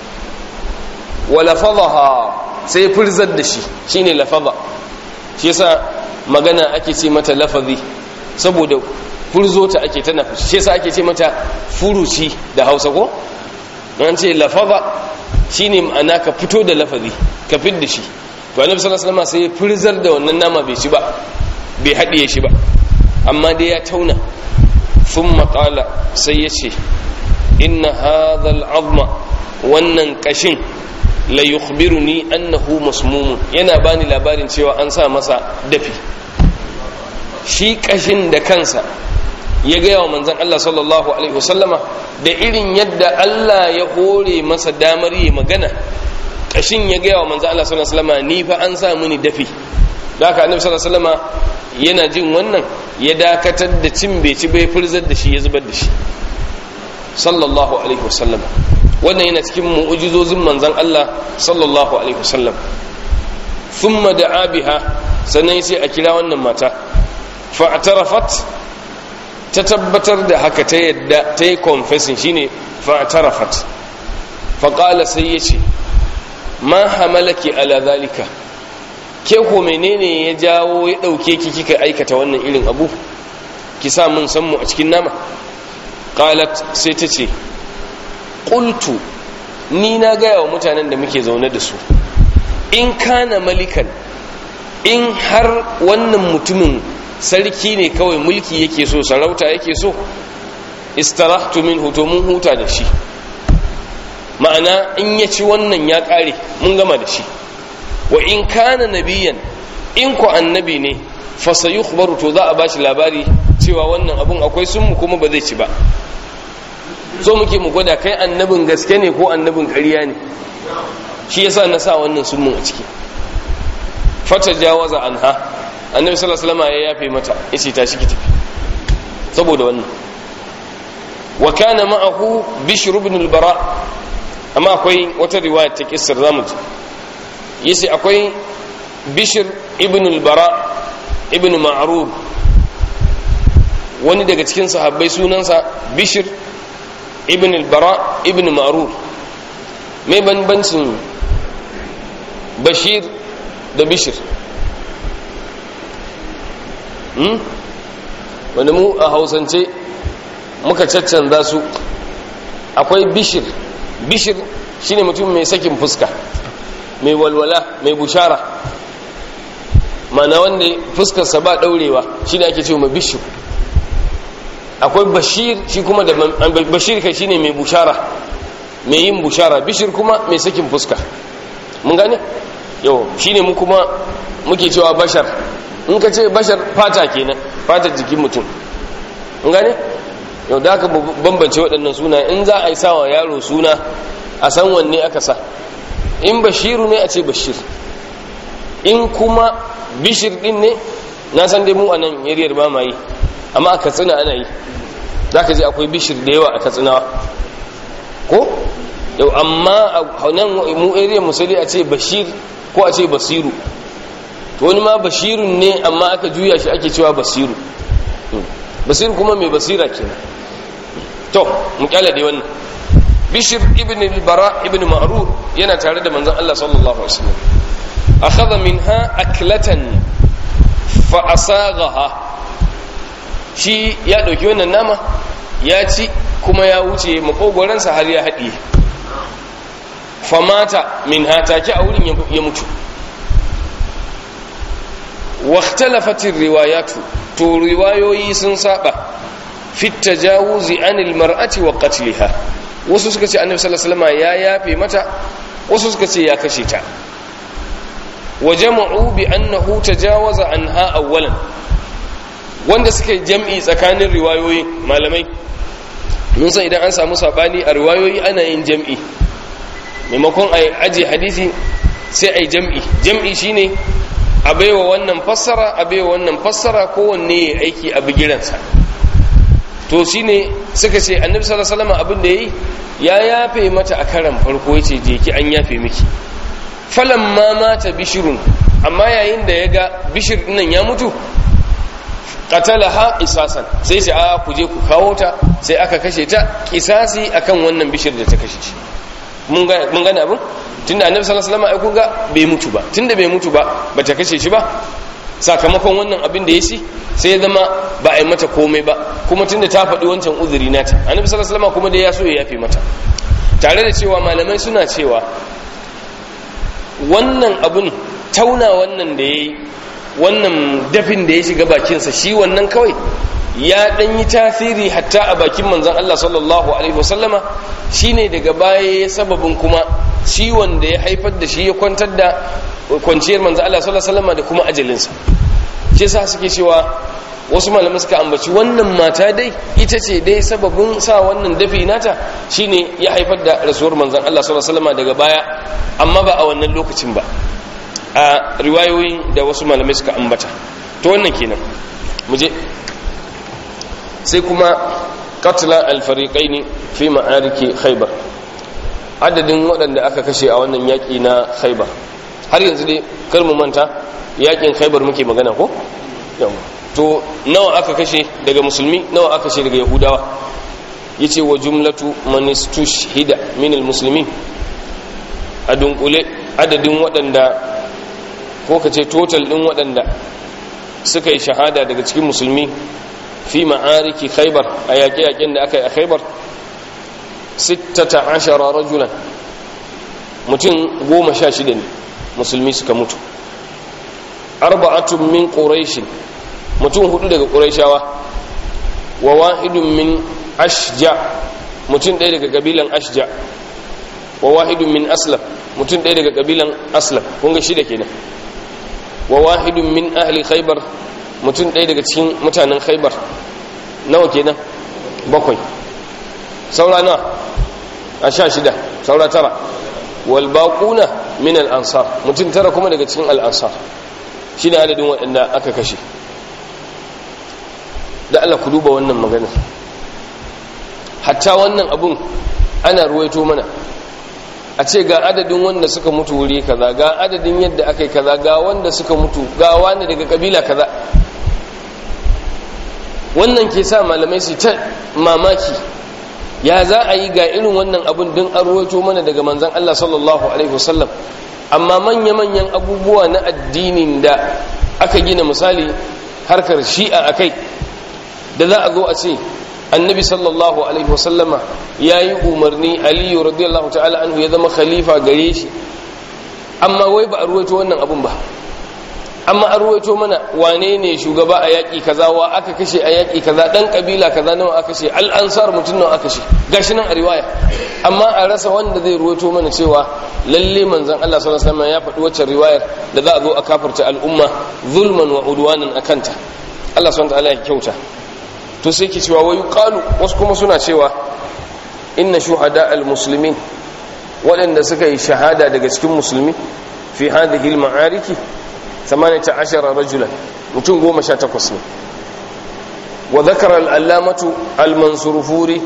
Speaker 1: wala fadaha sai furzar da shi shine lafadha shi yasa magana ake ce mata lafazi saboda furzo ta ake tana shi yasa ake ce mata furuci da Hausa ko an ce lafadha shine ma'ana ka fito da lafazi ka fid da shi to annabi sallallahu alaihi wasallam sai ya furzar da wannan nama bai ci ba bai haɗiye shi ba amma dai ya tauna sun maƙala sai ya ce inna hadhal azma wannan ƙashin la yukhbiruni annahu masmumun yana bani labarin cewa an sa masa dafi shi ƙashin da kansa ya gaya wa manzon Allah sallallahu alaihi wasallama da irin yadda Allah ya hore masa damar yi magana ƙashin ya gaya wa manzon Allah sallallahu alaihi wasallama ni fa an sa mini dafi da haka annabi sallallahu alaihi wasallama yana jin wannan ya dakatar da cin bai ci bai furzar da shi ya zubar da shi sallallahu alaihi wasallam wannan yana cikin mu'ujizozin manzon Allah sallallahu alaihi wasallam thumma da'a biha sannan sai a kira wannan mata fa'tarafat ta tabbatar da haka ta yadda ta yi confessing shine fa'tarafat faqala sai yace ma hamalaki ala zalika ke ko menene ya jawo ya dauke ki kika aikata wannan irin abu ki sa mun san mu a cikin nama qalat sai ta ce qultu ni na gaya wa mutanen da muke zaune da su in kana malikan in har wannan mutumin sarki ne kawai mulki yake so sarauta yake so istarahtu minhu to mun huta da shi ma'ana in ya ci wannan ya kare mun gama da shi wa in kana nabiyan in ku annabi ne fa sayukhbaru to za a bashi labari cewa wannan abun akwai sunmu kuma ba zai ci ba so muke mu gwada kai annabin gaske ne ko annabin ƙarya ne shi yasa na sa wannan sunmun a ciki fata jawaza anha annabi sallallahu alaihi wasallam ya yafe mata yace tashi ki tafi saboda wannan wa kana ma'ahu bishr ibn al-bara amma akwai wata riwaya ta kissar zamu ji yace akwai bishr ibn al-bara ibn ma'rur wani daga cikin sahabbai sunansa bishr ibn al-bara ibn ma'rur mai banbancin bashir da bishir hmm? wanda mu a hausance muka caccanza su akwai bishir bishir shine mutum mai sakin fuska mai walwala mai bushara mana wanda fuskarsa ba daurewa shine ake ce mai bishir akwai bashir shi kuma da bashir kai shine mai bushara mai yin bushara bishir kuma mai sakin fuska mun gane yau shine mu kuma muke cewa bashar in ka ce bashar fata kenan fatar jikin mutum mun gane yau da aka bambance waɗannan suna in za a yi sawa yaro suna a san wanne aka sa in bashiru ne a ce bashir in kuma bishir din ne na san dai mu a nan yariyar ba ma yi amma a katsina ana yi za ka ji akwai bishir da yawa a katsinawa ko yau amma a nan mu area musali a ce bashir ko a ce basiru to wani ma bashirun ne amma aka juya shi ake cewa basiru basiru kuma mai basira kenan to mu kyala dai wannan bishir ibn al-bara ibn ma'rur yana tare da manzon Allah sallallahu alaihi wasallam akhadha minha aklatan fa asaghaha shi ya ɗauki wannan nama ya ci kuma ya wuce makogoransa har ya haɗiye famata min hatake a wurin ya mutu waktalafatin riwayatu to riwayoyi sun saba fit tajawuzi anil mar'ati wa qatliha wasu suka ce annabi sallallahu alaihi wasallam ya yafe mata wasu suka ce ya kashe ta wa jama'u bi annahu tajawaza anha awwalan wanda suka yi jam'i tsakanin riwayoyi malamai mun san idan an samu sabani a riwayoyi ana yin jam'i maimakon a aje hadisi sai a yi jam'i jam'i shine a baiwa wannan fassara a baiwa wannan fassara kowanne ya aiki a bigiransa to shine suka ce annabi sallallahu alaihi wasallam abin da yayi ya yafe mata a karan farko yace je ki an yafe miki falamma mata bishirun amma yayin da ya ga bishir nan ya mutu qatalaha qisasan sai sai a ku je ku kawo ta sai aka kashe ta qisasi akan wannan bishir da ta kashe shi mun ga mun gane abin tunda annabi sallallahu alaihi wasallam ai kun ga bai mutu ba tunda bai mutu ba bata kashe shi ba sakamakon wannan abin da ya shi sai ya zama ba a yi mata komai ba kuma tunda ta faɗi wancan uzuri nata annabi sallallahu alaihi wasallam kuma dai ya so ya yafe mata tare da cewa malamai suna cewa wannan abun tauna wannan da yayi wannan dafin da ya shiga bakinsa shi wannan kawai ya dan yi tasiri hatta a bakin manzon Allah sallallahu alaihi wasallama shine daga baya ya sababin kuma ciwon da ya haifar da shi ya kwantar da kwanciyar manzon Allah sallallahu alaihi wasallama da kuma ajalinsa shi yasa suke cewa wasu malamai suka ambaci wannan mata dai ita ce dai sababin sa wannan dafi nata shine ya haifar da rasuwar manzon Allah sallallahu alaihi wasallama daga baya amma ba a wannan lokacin ba a riwayoyin da wasu malamai suka ambata to wannan kenan mu je sai kuma katla alfariƙai fi ma'ariki khaibar adadin waɗanda aka kashe a wannan yaƙi na khaibar har yanzu dai kar mu manta yaƙin khaibar muke magana ko to nawa aka kashe daga musulmi nawa aka kashe daga yahudawa yace wa jumlatu man istushhida min almuslimin a dunkule adadin waɗanda ko kace total ɗin waɗanda suka yi shahada daga cikin musulmi fi ma'ariki khaybar a yaƙe-yaƙen da aka yi a khaybar 16 rajulan mutum goma sha shida ne musulmi suka mutu arba'atun min quraishin mutum hudu daga quraishawa wa wahidun min ashja mutum ɗaya daga kabilan ashja wa wahidun min aslam mutum ɗaya daga kabilan aslam kun ga shida kenan wa wahidun min ahli khaybar mutum ɗaya daga cikin mutanen khaibar nawa kenan bakwai saura nawa a sha shida saura tara walbaƙuna min al'ansar mutum tara kuma daga cikin al'ansar shi ne adadin waɗanda aka kashe da Allah ku duba wannan maganar hatta wannan abun ana ruwaito mana a ce ga adadin wanda suka mutu wuri kaza ga adadin yadda aka yi kaza ga wanda suka mutu ga wani daga kabila kaza wannan ke sa malamai su ta mamaki ya za a yi ga irin wannan abun don an ruwaito mana daga manzan Allah sallallahu alaihi wasallam amma manya-manyan abubuwa na addinin da aka gina misali harkar shi'a a kai da za a zo a ce annabi sallallahu alaihi wasallama ya yi umarni aliyu radiyallahu ta'ala anhu ya zama khalifa gare shi amma wai ba a ruwaito wannan abun ba amma an ruwaito mana wane ne shugaba a yaƙi kaza wa aka kashe a yaƙi kaza ɗan ƙabila kaza nawa aka kashe al'ansar mutum nawa aka kashe gashi nan a riwaya amma a rasa wanda zai ruwaito mana cewa lalle manzon Allah sallallahu alaihi wasallam ya faɗi waccan riwayar da za a zo a kafarta al'umma zulman wa udwanan akanta Allah subhanahu wa ta'ala ya kyauta to sai ke cewa wayu qalu wasu kuma suna cewa inna shuhada al-muslimin waɗanda suka yi shahada daga cikin musulmi fi hadhihi al-ma'ariki 18 rajulan mutum 18 ne wa dhakara al-allamatu al-mansurufuri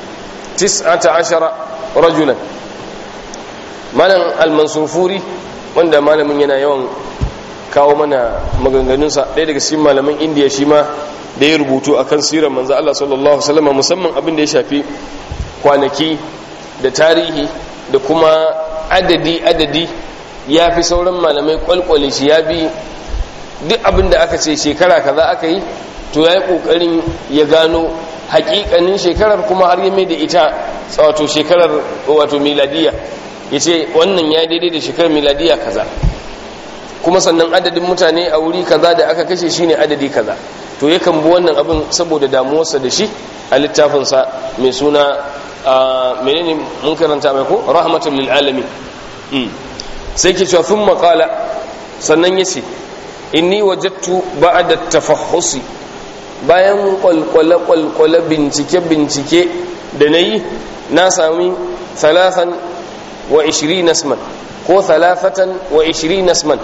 Speaker 1: 19 rajulan malam al-mansurufuri wanda malamin yana yawan kawo mana maganganunsa ɗaya daga cikin malaman indiya shi ma da ya rubutu akan sirar manzo Allah sallallahu alaihi wasallam musamman abin da ya shafi kwanaki da tarihi da kuma adadi adadi ya fi sauran malamai kwalkwale shi ya bi duk abin da aka ce shekara kaza aka yi to ya yi kokarin ya gano hakikanin shekarar kuma har ya mai da ita wato shekarar wato miladiya ya ce wannan ya daidai da shekarar miladiya kaza kuma sannan adadin mutane a wuri kaza da aka kashe shine adadi kaza to yakan bi wannan abin saboda damuwarsa da shi a littafinsa mai suna menene mun karanta mai ko rahmatul lil alamin sai ke cewa sun maƙala sannan yace inni wajadtu ba'da tafahhusi bayan kwalkwale kwalkwale bincike bincike da nayi na sami thalathan wa 20 nasman ko thalathatan wa 20 nasman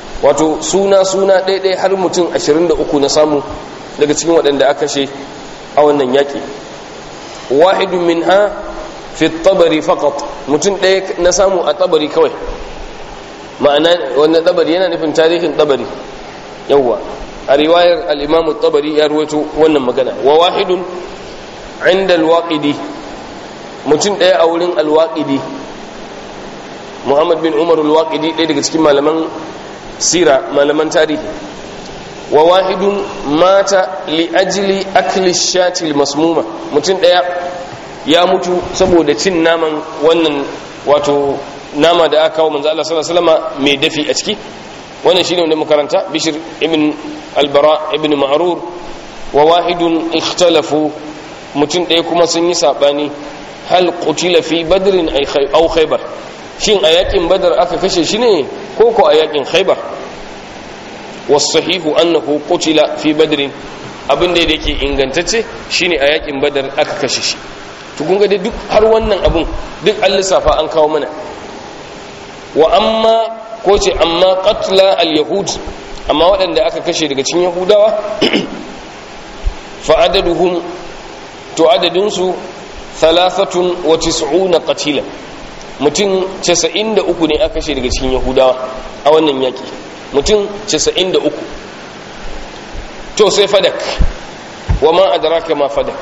Speaker 1: wato suna suna ɗaiɗai har mutum 23 na samu daga cikin waɗanda aka she a wannan yaƙi wahidun minha fi tabari faqat mutum ɗaya na samu a tabari kawai ma'ana wannan tabari yana nufin tarihin tabari yawwa a riwayar al-imam tabari ya ruwaito wannan magana wa wahidun inda al-waqidi mutum ɗaya a wurin al-waqidi muhammad bin umar al-waqidi ɗaya daga cikin malaman sira malaman tarihi wa wahidun mata li ajli akli shatil masmuma mutum ɗaya ya mutu saboda cin naman wannan wato nama da aka kawo manzo Allah sallallahu alaihi wasallam mai dafi a ciki wannan shine wanda makaranta bishir ibn albara ibn ma'rur wa wahidun ikhtalafu mutum ɗaya kuma sun yi sabani hal qutila fi badrin aw khaybar shin a yakin badar aka kashe shi ne ko ko a yakin khaybar wasahihu annahu qutila fi badrin abin da yake ingantacce shine a yakin badar aka kashe shi to kun ga dai duk har wannan abun duk an lissafa an kawo mana wa amma ko ce amma qatla al-yahud amma waɗanda aka kashe daga cikin yahudawa fa adaduhum to adadin su 93 qatila mutum 93 ne aka kashe daga cikin yahudawa a wannan yaki mutum 93 to sai fadak wa ma adraka ma fadak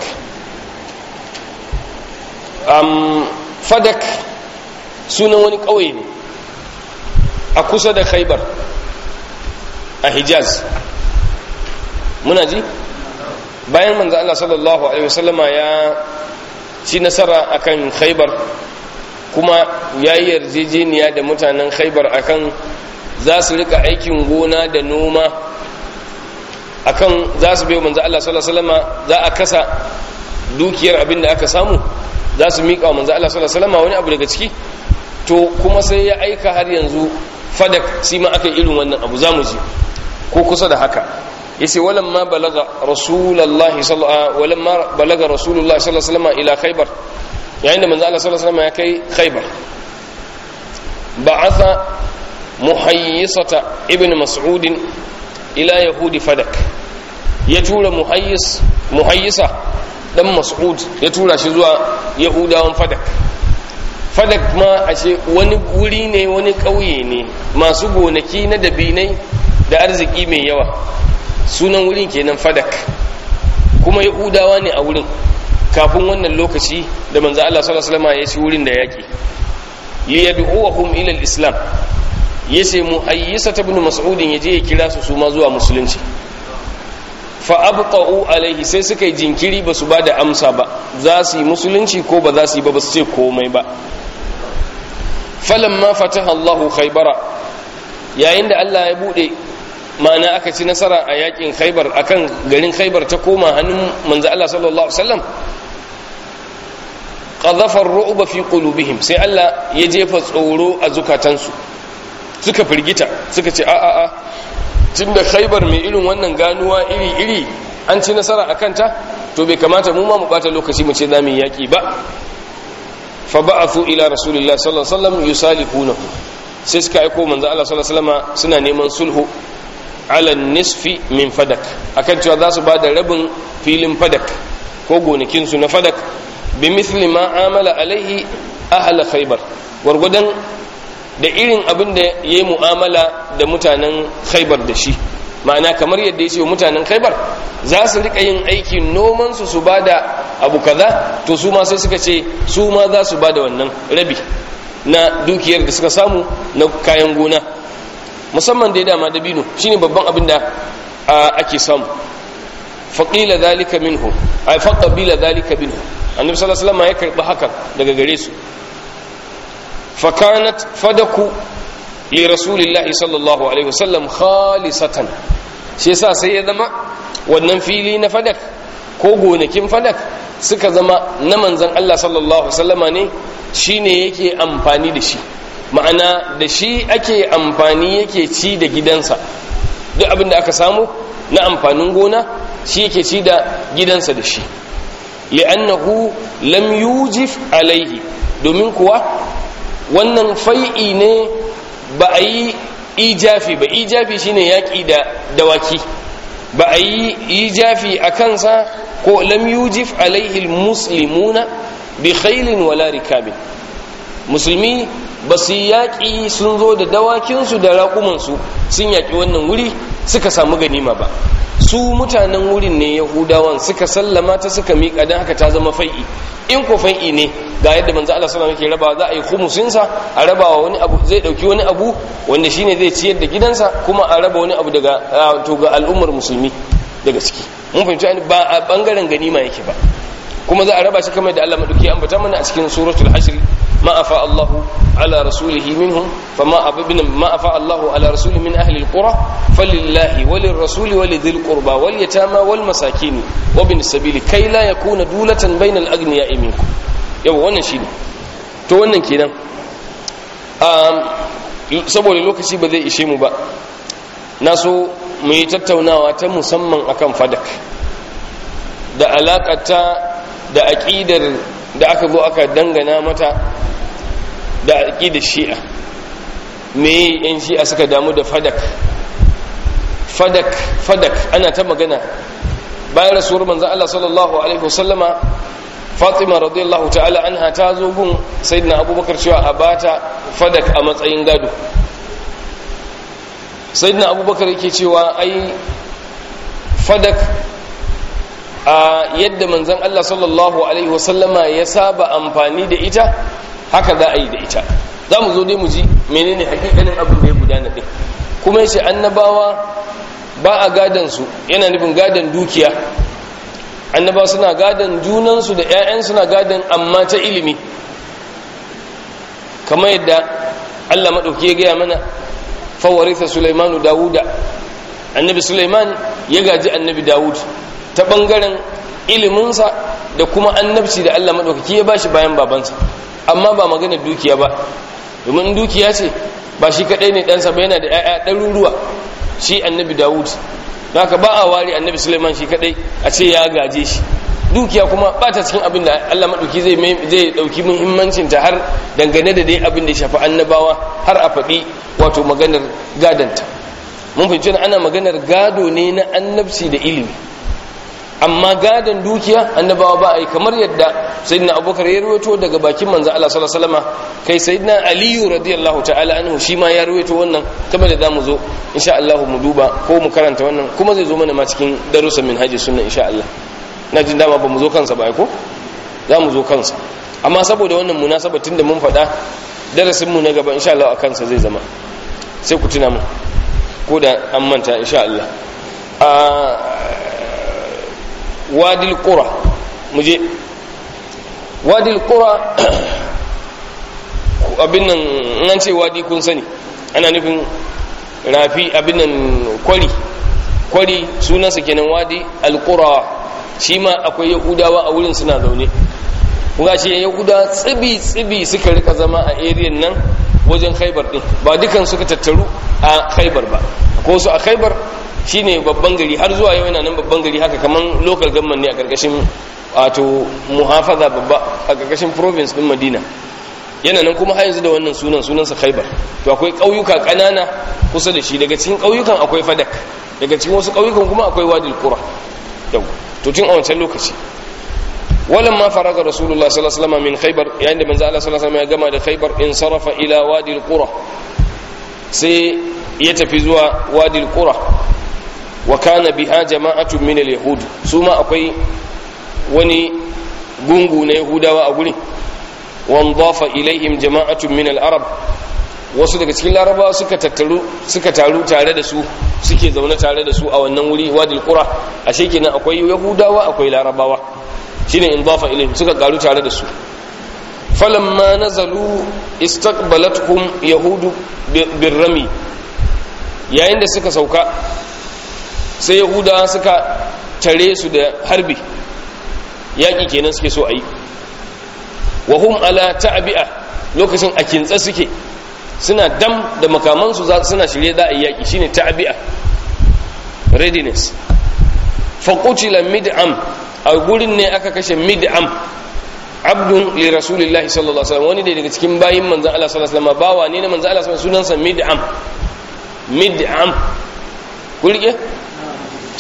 Speaker 1: um, fadak sunan wani ƙauye ne a kusa da khaibar a hijaz muna ji bayan manzo Allah sallallahu alaihi wasallama ya ci nasara akan khaibar kuma ya yi yarjejeniya da mutanen khaibar akan za su rika aikin gona da noma akan za su bai manzo Allah sallallahu alaihi wasallama za a kasa dukiyar abin da aka samu za su miƙa wa manzo Allah sallallahu alaihi wasallama wani abu daga ciki to kuma sai ya aika har yanzu fadak shi ma aka irin wannan abu za mu ji ko kusa da haka yace walamma balaga rasulullahi sallallahu walamma balaga rasulullahi sallallahu alaihi wasallama ila khaybar yayin da manzo Allah sallallahu alaihi wasallama ya kai khaybar ba'atha muhayyisata ibn mas'ud ila yahudi fadak ya tura muhayyis muhayyisa dan mas'ud ya tura shi zuwa yahudawan fadak fadak ma ashe wani wuri ne wani ƙauye ne masu gonaki na dabinai da arziki mai yawa sunan wurin kenan fadak kuma yahudawa ne a wurin kafin wannan lokaci da manzo Allah sallallahu alaihi wasallam ya ci wurin da yaki liyad'uhum ila al-islam yace muhayyisa ibn mas'ud yaje ya kira su su ma zuwa musulunci fa abqa'u alaihi sai suka yi jinkiri ba su bada amsa ba za su yi musulunci ko ba za su yi ba ba su ce komai ba falamma fataha Allahu khaybara yayin da Allah ya bude ma'ana aka ci nasara a yakin khaybar akan garin khaybar ta koma hannun manzo Allah sallallahu alaihi wasallam qadhafa ar-ru'ba fi qulubihim sai Allah ya jefa tsoro a zukatansu suka firgita suka ce a a a tunda khaybar mai irin wannan ganuwa iri iri an ci nasara akan ta to bai kamata mu ma mu bata lokaci mu ce za mu yaki ba fa ba'athu ila rasulillahi sallallahu alaihi wasallam yusalihunahu sai suka aiko manzo Allah sallallahu alaihi wasallam suna neman sulhu ala nisfi min fadak akan cewa za su bada rabin filin fadak ko gonakin su na fadak bi mithli ma amala alaihi ahla khaybar gwargwadon da irin abin da yayi mu'amala da mutanen khaybar da shi ma'ana kamar yadda ya ce mutanen khaibar za su rika yin aikin nomansu su ba da abu kaza to su ma sai suka ce su ma za su ba da wannan rabi na dukiyar da suka samu na kayan gona musamman da ya dama dabino shine babban abin da ake samu faƙila zalika minhu a faƙabila zalika minhu annabi sallallahu alaihi wasallam ya karɓi hakan daga gare su fakanat fadaku li rasulillahi sallallahu alaihi wasallam khalisatan shi yasa sai ya zama wannan fili na fadak ko gonakin fadak suka zama na manzon Allah sallallahu alaihi wasallama ne shine yake amfani da shi ma'ana da shi ake amfani yake ci da gidansa duk abin da aka samu na amfanin gona shi yake ci da gidansa da shi li'annahu lam yujif alaihi domin kuwa wannan fai'i ne ba a yi ijafi ba ijafi shine yaƙi da dawaki ba a yi jafi a kansa ko lam yujif alaihi muslimuna bi khailin wala rikabin musulmi ba su yaƙi sun zo da dawakinsu da raƙumansu sun yaƙi wannan wuri suka samu ganima ba su mutanen wurin ne yahudawan suka sallama ta suka miƙa don haka ta zama fai'i in ko fai'i ne ga yadda manzo Allah sallallahu alaihi wasallam za a yi khumusinsa a rabawa wani abu zai dauki wani abu wanda shine zai ciyar da gidansa kuma a raba wani abu daga to ga al'ummar musulmi daga ciki mun fahimci ba a bangaren ganima yake ba kuma za a raba shi kamar da Allah madauki ya ambata mana a cikin suratul hashr ma afa Allahu ala rasulihi minhum fama ababina ma afa Allahu ala rasulihi min ahli alqura falillahi walir rasuli walidhil qurba wal yatama wal masakin wa bin sabili kai la yakuna dulatan bainal aghniya'i minkum yau wannan shine to wannan kenan um saboda lokaci ba zai ishe mu ba na so mu yi tattaunawa ta musamman akan fadak da alakata da aƙidar da aka zo aka dangana mata da aƙidar shi'a me yan shi'a suka damu da fadak fadak fadak ana ta magana bayan rasuwar manzan Allah sallallahu alaihi wasallama fatima radiyallahu ta'ala anha ta zo gun sayyidina abubakar cewa a bata fadak a matsayin gado sayyidina abubakar yake cewa ai fadak a yadda manzan Allah sallallahu Alaihi wasallama ya saba amfani da ita haka za a yi da ita za mu zo dai mu ji menene hakikanin abin da ya gudana ɗin kuma yace annabawa ba a gadansu yana nufin gadan dukiya annabawa suna gadan junansu da 'ya'yan suna gadan amma ta ilimi kamar yadda Allah maɗauki ya gaya mana fawarisa Sulaimanu Dawuda annabi Sulaiman ya gaji annabi Dawud ta ɓangaren iliminsa da kuma annabci da Allah maɗaukaki ya bashi bayan babansa amma ba magana dukiya ba domin dukiya ce ba shi kaɗai ne ɗansa ba yana da ‘ya'ya ɗaruruwa shi annabi dawud da haka ba a ware annabi suleiman shi kaɗai a ce ya gaje shi dukiya kuma ba ta cikin abin da Allah maɗauki zai zai ɗauki muhimmancinta har dangane da dai abin da ya shafi annabawa har a faɗi wato maganar gadanta mun fahimci ana maganar gado ne na annabci da ilimi amma gadon dukiya annabawa ba a yi kamar yadda sayyidina abubakar ya ruwaito daga bakin manzo Allah sallallahu alaihi wasallam kai sayyidina aliyu radiyallahu ta'ala anhu shi ma ya ruwaito wannan kamar da zamu zo insha Allah mu duba ko mu karanta wannan kuma zai zo mana ma cikin darussan minhaji sunna insha Allah na jin dama ba mu zo kansa ba ko za mu zo kansa amma saboda wannan munasaba tunda mun faɗa darasin mu na gaba insha Allah a kansa zai zama sai ku tuna mu ko da an manta insha Allah wadil qura muje wadil qura abin nan an ce wadi kun sani ana nufin rafi abin nan kwari kwari sunansa kenan wadi alqura shi ma akwai yahudawa a wurin suna zaune kuma shi yahuda tsibi tsibi suka rika zama a area nan wajen khaibar din ba dukan suka tattaru a khaibar ba ko su a khaibar shine babban gari har zuwa yau yana nan babban gari haka kaman local government ne a karkashin wato muhafaza babba a karkashin province din Madina yana nan kuma har yanzu da wannan sunan sunansa Khaibar to akwai ƙauyuka ƙanana kusa da shi daga cikin ƙauyukan akwai Fadak daga cikin wasu ƙauyukan kuma akwai Wadil Qura yau to tun a wancan lokaci walan ma faraga rasulullah sallallahu alaihi wasallam min khaybar yayin da manzo Allah sallallahu alaihi wasallam ya gama da khaybar in sarafa ila Wadil Qura sai ya tafi zuwa Wadil Qura wa kana biha jama'atu min al-yahud su ma akwai wani gungu na yahudawa a gurin wanzafa ilaihim jama'atu min al-arab wasu daga cikin larabawa suka tattaru suka taru tare da su suke zaune tare da su a wannan wuri wadil qura ashe kenan akwai yahudawa akwai larabawa shine inzafa ilaihim suka karu tare da su falamma nazalu istaqbalatuhum yahudu birrami yayin da suka sauka sai yahudawa suka tare su da harbi yaƙi kenan suke so a yi wa hum ala ta'bi'a lokacin a kintsa suke suna dam da makamansu suna shirye za a yi yaƙi shine ta'bi'a readiness fa qutila mid'am a gurin ne aka kashe mid'am abdun li rasulillahi sallallahu alaihi wasallam wani daga cikin bayin manzon Allah sallallahu alaihi wasallam bawa ne na manzon Allah sallallahu alaihi wasallam sunansa mid'am mid'am kurge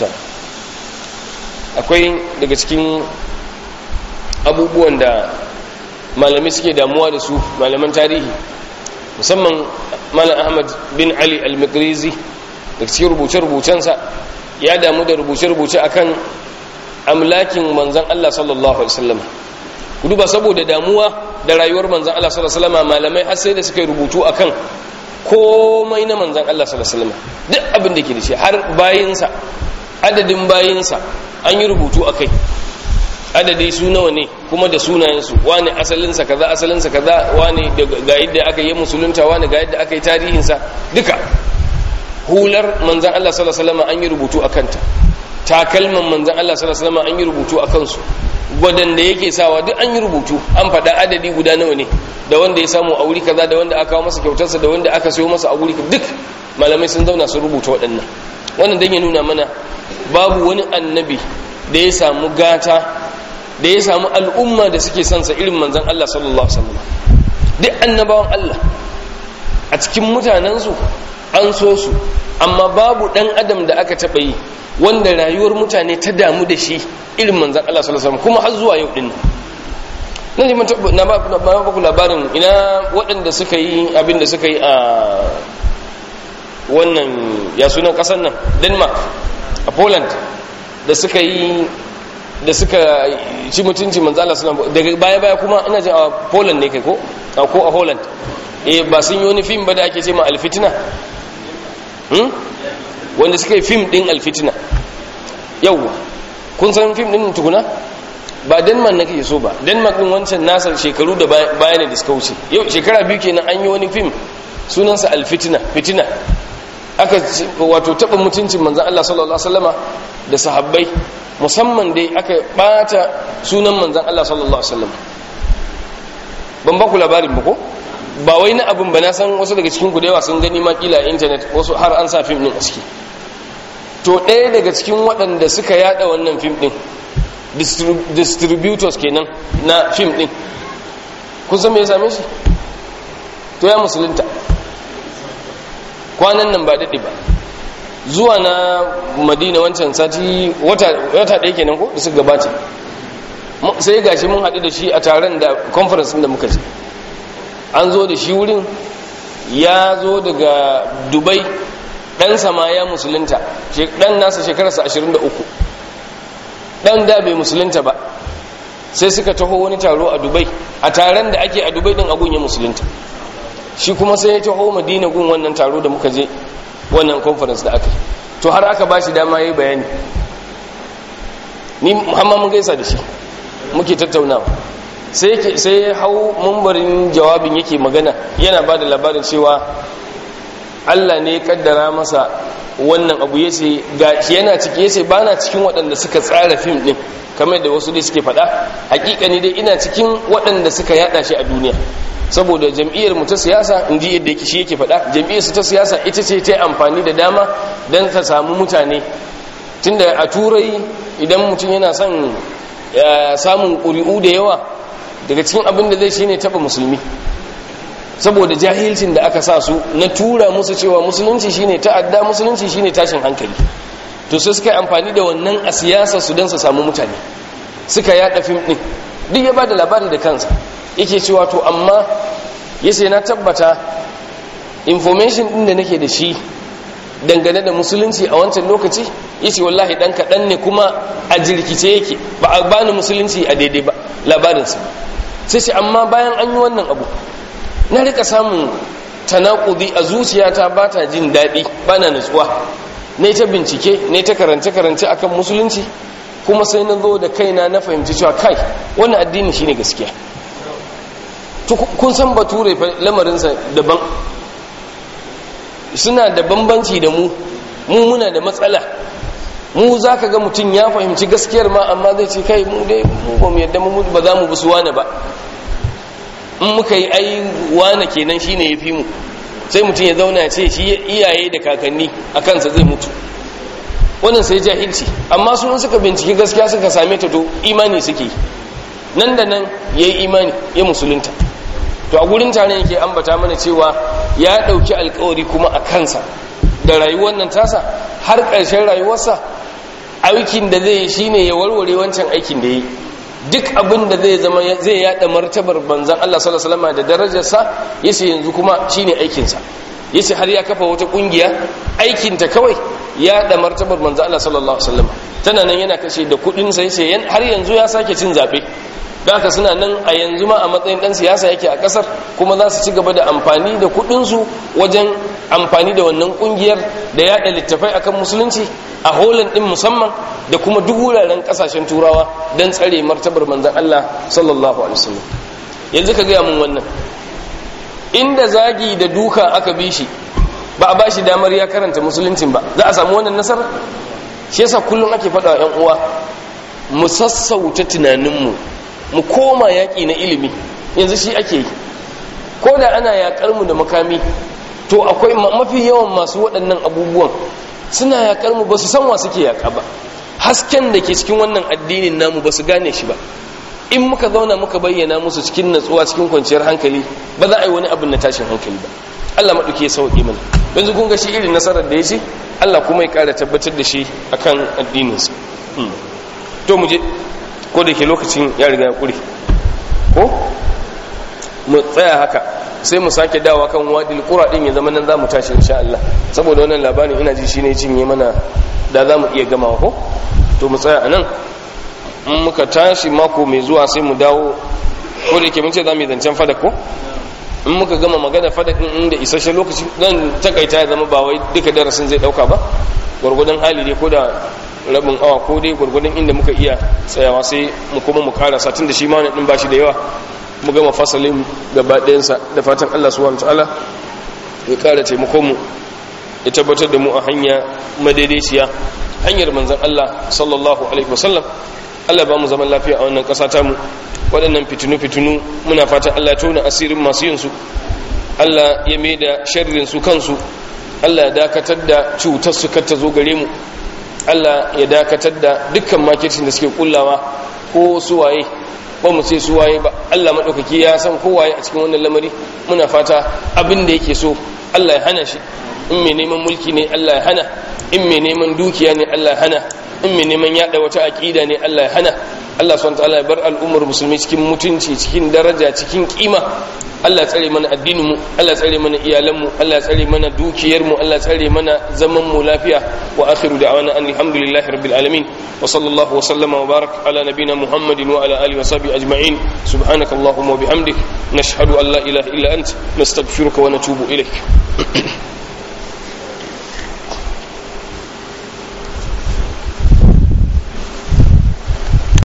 Speaker 1: akwai daga cikin abubuwan da malamai suke damuwa da su malaman tarihi musamman malam ahmad bin ali al-mikrizi da cikin rubuce-rubucensa ya damu da rubuce-rubuce akan amlakin manzan Allah sallallahu alaihi wasallam ku duba saboda damuwa da rayuwar manzan Allah sallallahu alaihi wasallam malamai har sai da suka yi rubutu akan komai na manzan Allah sallallahu alaihi wasallam duk abin da ke da shi har bayinsa adadin bayinsa an yi rubutu akai adadi su nawa ne kuma da sunayensu wani asalinsa kaza asalinsa kaza wani ga yadda aka yi musulunta wani ga yadda aka yi tarihinsa duka hular manzan Allah sallallahu alaihi wasallam an yi rubutu akan ta takalman manzan Allah sallallahu alaihi wasallam an yi rubutu akan su gwadanda yake sawa duk an yi rubutu an faɗa adadi guda nawa ne da wanda ya samu a wuri kaza da wanda aka kawo masa kyautarsa da wanda aka sayo masa a wuri duk malamai sun zauna su rubuta waɗannan wannan dan ya nuna mana babu wani annabi da ya samu gata da ya samu al'umma da suke son sa irin manzan Allah sallallahu alaihi wasallam duk annabawan Allah a cikin mutanensu an so su amma babu dan adam da aka taɓa yi wanda rayuwar mutane ta damu da shi irin manzan Allah sallallahu alaihi wasallam kuma har zuwa yau din nan ji na ba ku labarin ina waɗanda suka yi abin da suka yi a wannan ya sunan ƙasar nan denmark a poland da suka yi da suka ci mutunci manzan Allah sallallahu daga baya baya kuma ina jin a poland ne kai ko ko a holland eh ba sun yi wani fim ba da ake ce ma alfitina wanda suka yi fim din alfitina yauwa kun san fim din tukuna ba denmark na kake so ba denmark din wancan nasar shekaru da bayanai da suka wuce yau shekara biyu kenan an yi wani fim sunansa alfitina fitina aka wato taɓa mutuncin manzan Allah sallallahu Alaihi wasallama da sahabbai musamman dai aka ɓata sunan manzan Allah sallallahu Alaihi wasallama ban ba ku labarin ba ko ba wai na abin ba na san wasu daga cikin ku da yawa sun gani ma kila a intanet wasu har an sa fim din a ciki to ɗaya daga cikin waɗanda suka yada wannan fim din distributors kenan na fim din kun san me ya same shi to ya musulunta kwanan nan ba daɗe ba zuwa na madina wancan sati wata ɗaya kenan ko da suka gabata sai gashi mun haɗu da shi a taron da conference da muka je an zo da shi wurin ya zo daga dubai ɗan sama ya musulunta ɗan nasa shekararsa 23 ɗan da bai musulunta ba sai suka taho wani taro a dubai a taron da ake a dubai ɗin agun ya musulunta shi kuma sai ya taho madina gun wannan taro da muka je wannan conference da aka yi to har aka ba shi dama ya yi bayani ni muhammad mun gaisa da shi muke tattaunawa sai ya hau mambarin jawabin yake magana yana ba da labarin cewa allah ne ya kaddara masa wannan abu ya ce ga shi yana ciki ya ce ba na cikin waɗanda suka tsara fim ɗin kamar da wasu dai suke faɗa hakika ne dai ina cikin waɗanda suka yada shi a duniya saboda jam'iyyar mu ta siyasa in ji yadda shi yake faɗa jam'iyyar su ta siyasa ita ce ta amfani da dama don ta samu mutane tunda a turai idan mutum yana son samun ƙuri'u da yawa daga cikin abin da zai shine taɓa musulmi saboda jahilcin da aka sa su na tura musu cewa musulunci shine ta'adda musulunci shine tashin hankali to sai suka yi amfani da wannan a siyasa su don su samu mutane suka yada fim ɗin duk ya ba da labari da kansa yake cewa to amma yace na tabbata information din da nake da shi dangane da musulunci a wancan lokaci yace wallahi dan kadan ne kuma a jirkice yake ba a bani musulunci a daidai ba labarinsa sai ce amma bayan an yi wannan abu na rika samun tanakudi a zuciyata ba ta jin daɗi ba na nutsuwa ne ta bincike ne ta karance-karance akan musulunci kuma sai na zo da kaina na fahimci cewa kai wannan addini shine gaskiya kun san bature lamarinsa daban suna da bambanci da mu mu muna da matsala mu za ka ga mutum ya fahimci gaskiyar ma amma zai ce kai mu dai mu ba mu yadda mu ba za mu bi su wane ba in muka yi ai wane kenan shine ya fi mu sai mutum ya zauna ce shi iyaye da kakanni a kansa zai mutu wannan sai jahilci amma sun suka binciki gaskiya suka same ta to imani suke nan da nan ya yi imani ya musulunta to a gurin tare yake ambata mana cewa ya ɗauki alkawari kuma a kansa da rayuwar nan tasa har ƙarshen rayuwarsa aikin da zai yi shine ya warware wancan aikin da yi duk abin da zai zama zai yada martabar banzan Allah sallallahu alaihi wasallam da darajarsa yace yanzu kuma shine aikin sa yace har ya kafa wata kungiya aikin ta kawai yada martabar banzan Allah sallallahu alaihi wasallam tana nan yana kashe da kudin sa yace har yanzu ya sake cin zabe da haka suna nan a yanzu ma a matsayin dan siyasa yake a kasar kuma za su ci gaba da amfani da kudinsu wajen amfani da wannan kungiyar da yada littafai akan musulunci a holand din musamman da kuma duk wuraren kasashen turawa don tsare martabar manzon Allah sallallahu alaihi wasallam yanzu ka gaya mun wannan inda zagi da duka aka bi shi ba a bashi damar ya karanta musuluncin ba za a samu wannan nasara shi yasa kullum ake faɗa wa 'yan uwa mu sassauta tunaninmu mu koma yaƙi na ilimi yanzu shi ake yi ko da ana yaƙar mu da makami to akwai mafi yawan masu waɗannan abubuwan suna yaƙar mu ba su san wa suke yaƙa ba hasken da ke cikin wannan addinin namu ba su gane shi ba in muka zauna muka bayyana musu cikin natsuwa cikin kwanciyar hankali ba za a yi wani abin na tashin hankali ba Allah maɗauki ya sauƙi mana yanzu kun ga shi irin nasarar da ya ce Allah kuma ya ƙara tabbatar da shi akan addininsa to mu je ko da ke lokacin ya riga ya ƙure ko mu tsaya haka sai mu sake dawa kan wadil qura din ya zama nan zamu tashi insha Allah saboda wannan labarin ina ji shine cinye mana da zamu iya gamawa ko to mu tsaya anan in muka tashi mako mai zuwa sai mu dawo ko da yake mun ce zamu yi zancen fadak ko in muka gama magana fadak din inda isasshen lokaci dan takaita ya zama ba wai duka darasin zai dauka ba gwargwadon hali dai ko da rabin awa ko dai gwargwadon inda muka iya tsayawa sai mu kuma mu karasa tun da shi ma din ba shi da yawa mu gama fasalin gaba ɗayansa da fatan Allah subhanahu ta'ala ya ƙara taimakon mu ya tabbatar da mu a hanya madaidaiciya hanyar manzon Allah sallallahu alaihi wasallam Allah ba mu zaman lafiya a wannan ƙasa ta mu waɗannan fitinu fitinu muna fatan Allah ya tona asirin masu yin su Allah ya mai da sharrin su kansu Allah ya dakatar da cutar su kar ta zo gare mu Allah ya dakatar da dukkan makircin da suke kullawa ko su waye ba mu ce su waye ba Allah maɗaukaki ya san kowaye a cikin wannan lamari muna fata abin da yake so Allah ya hana shi in mai neman mulki ne Allah ya hana in mai neman dukiya ne Allah ya hana in mai neman yada wata aqida ne Allah ya hana Allah subhanahu wataala ya bar al'ummar musulmi cikin mutunci cikin daraja cikin kima Allah tsare mana addinin mu Allah tsare mana iyalan mu Allah tsare mana dukiyar mu Allah tsare mana zaman mu lafiya wa akhiru da'wana alhamdulillahi rabbil alamin wa sallallahu wa sallama wa barak ala nabina muhammadin wa ala alihi wa sahbihi ajma'in subhanaka allahumma wa bihamdik nashhadu an la ilaha illa ant nastaghfiruka wa natubu ilaik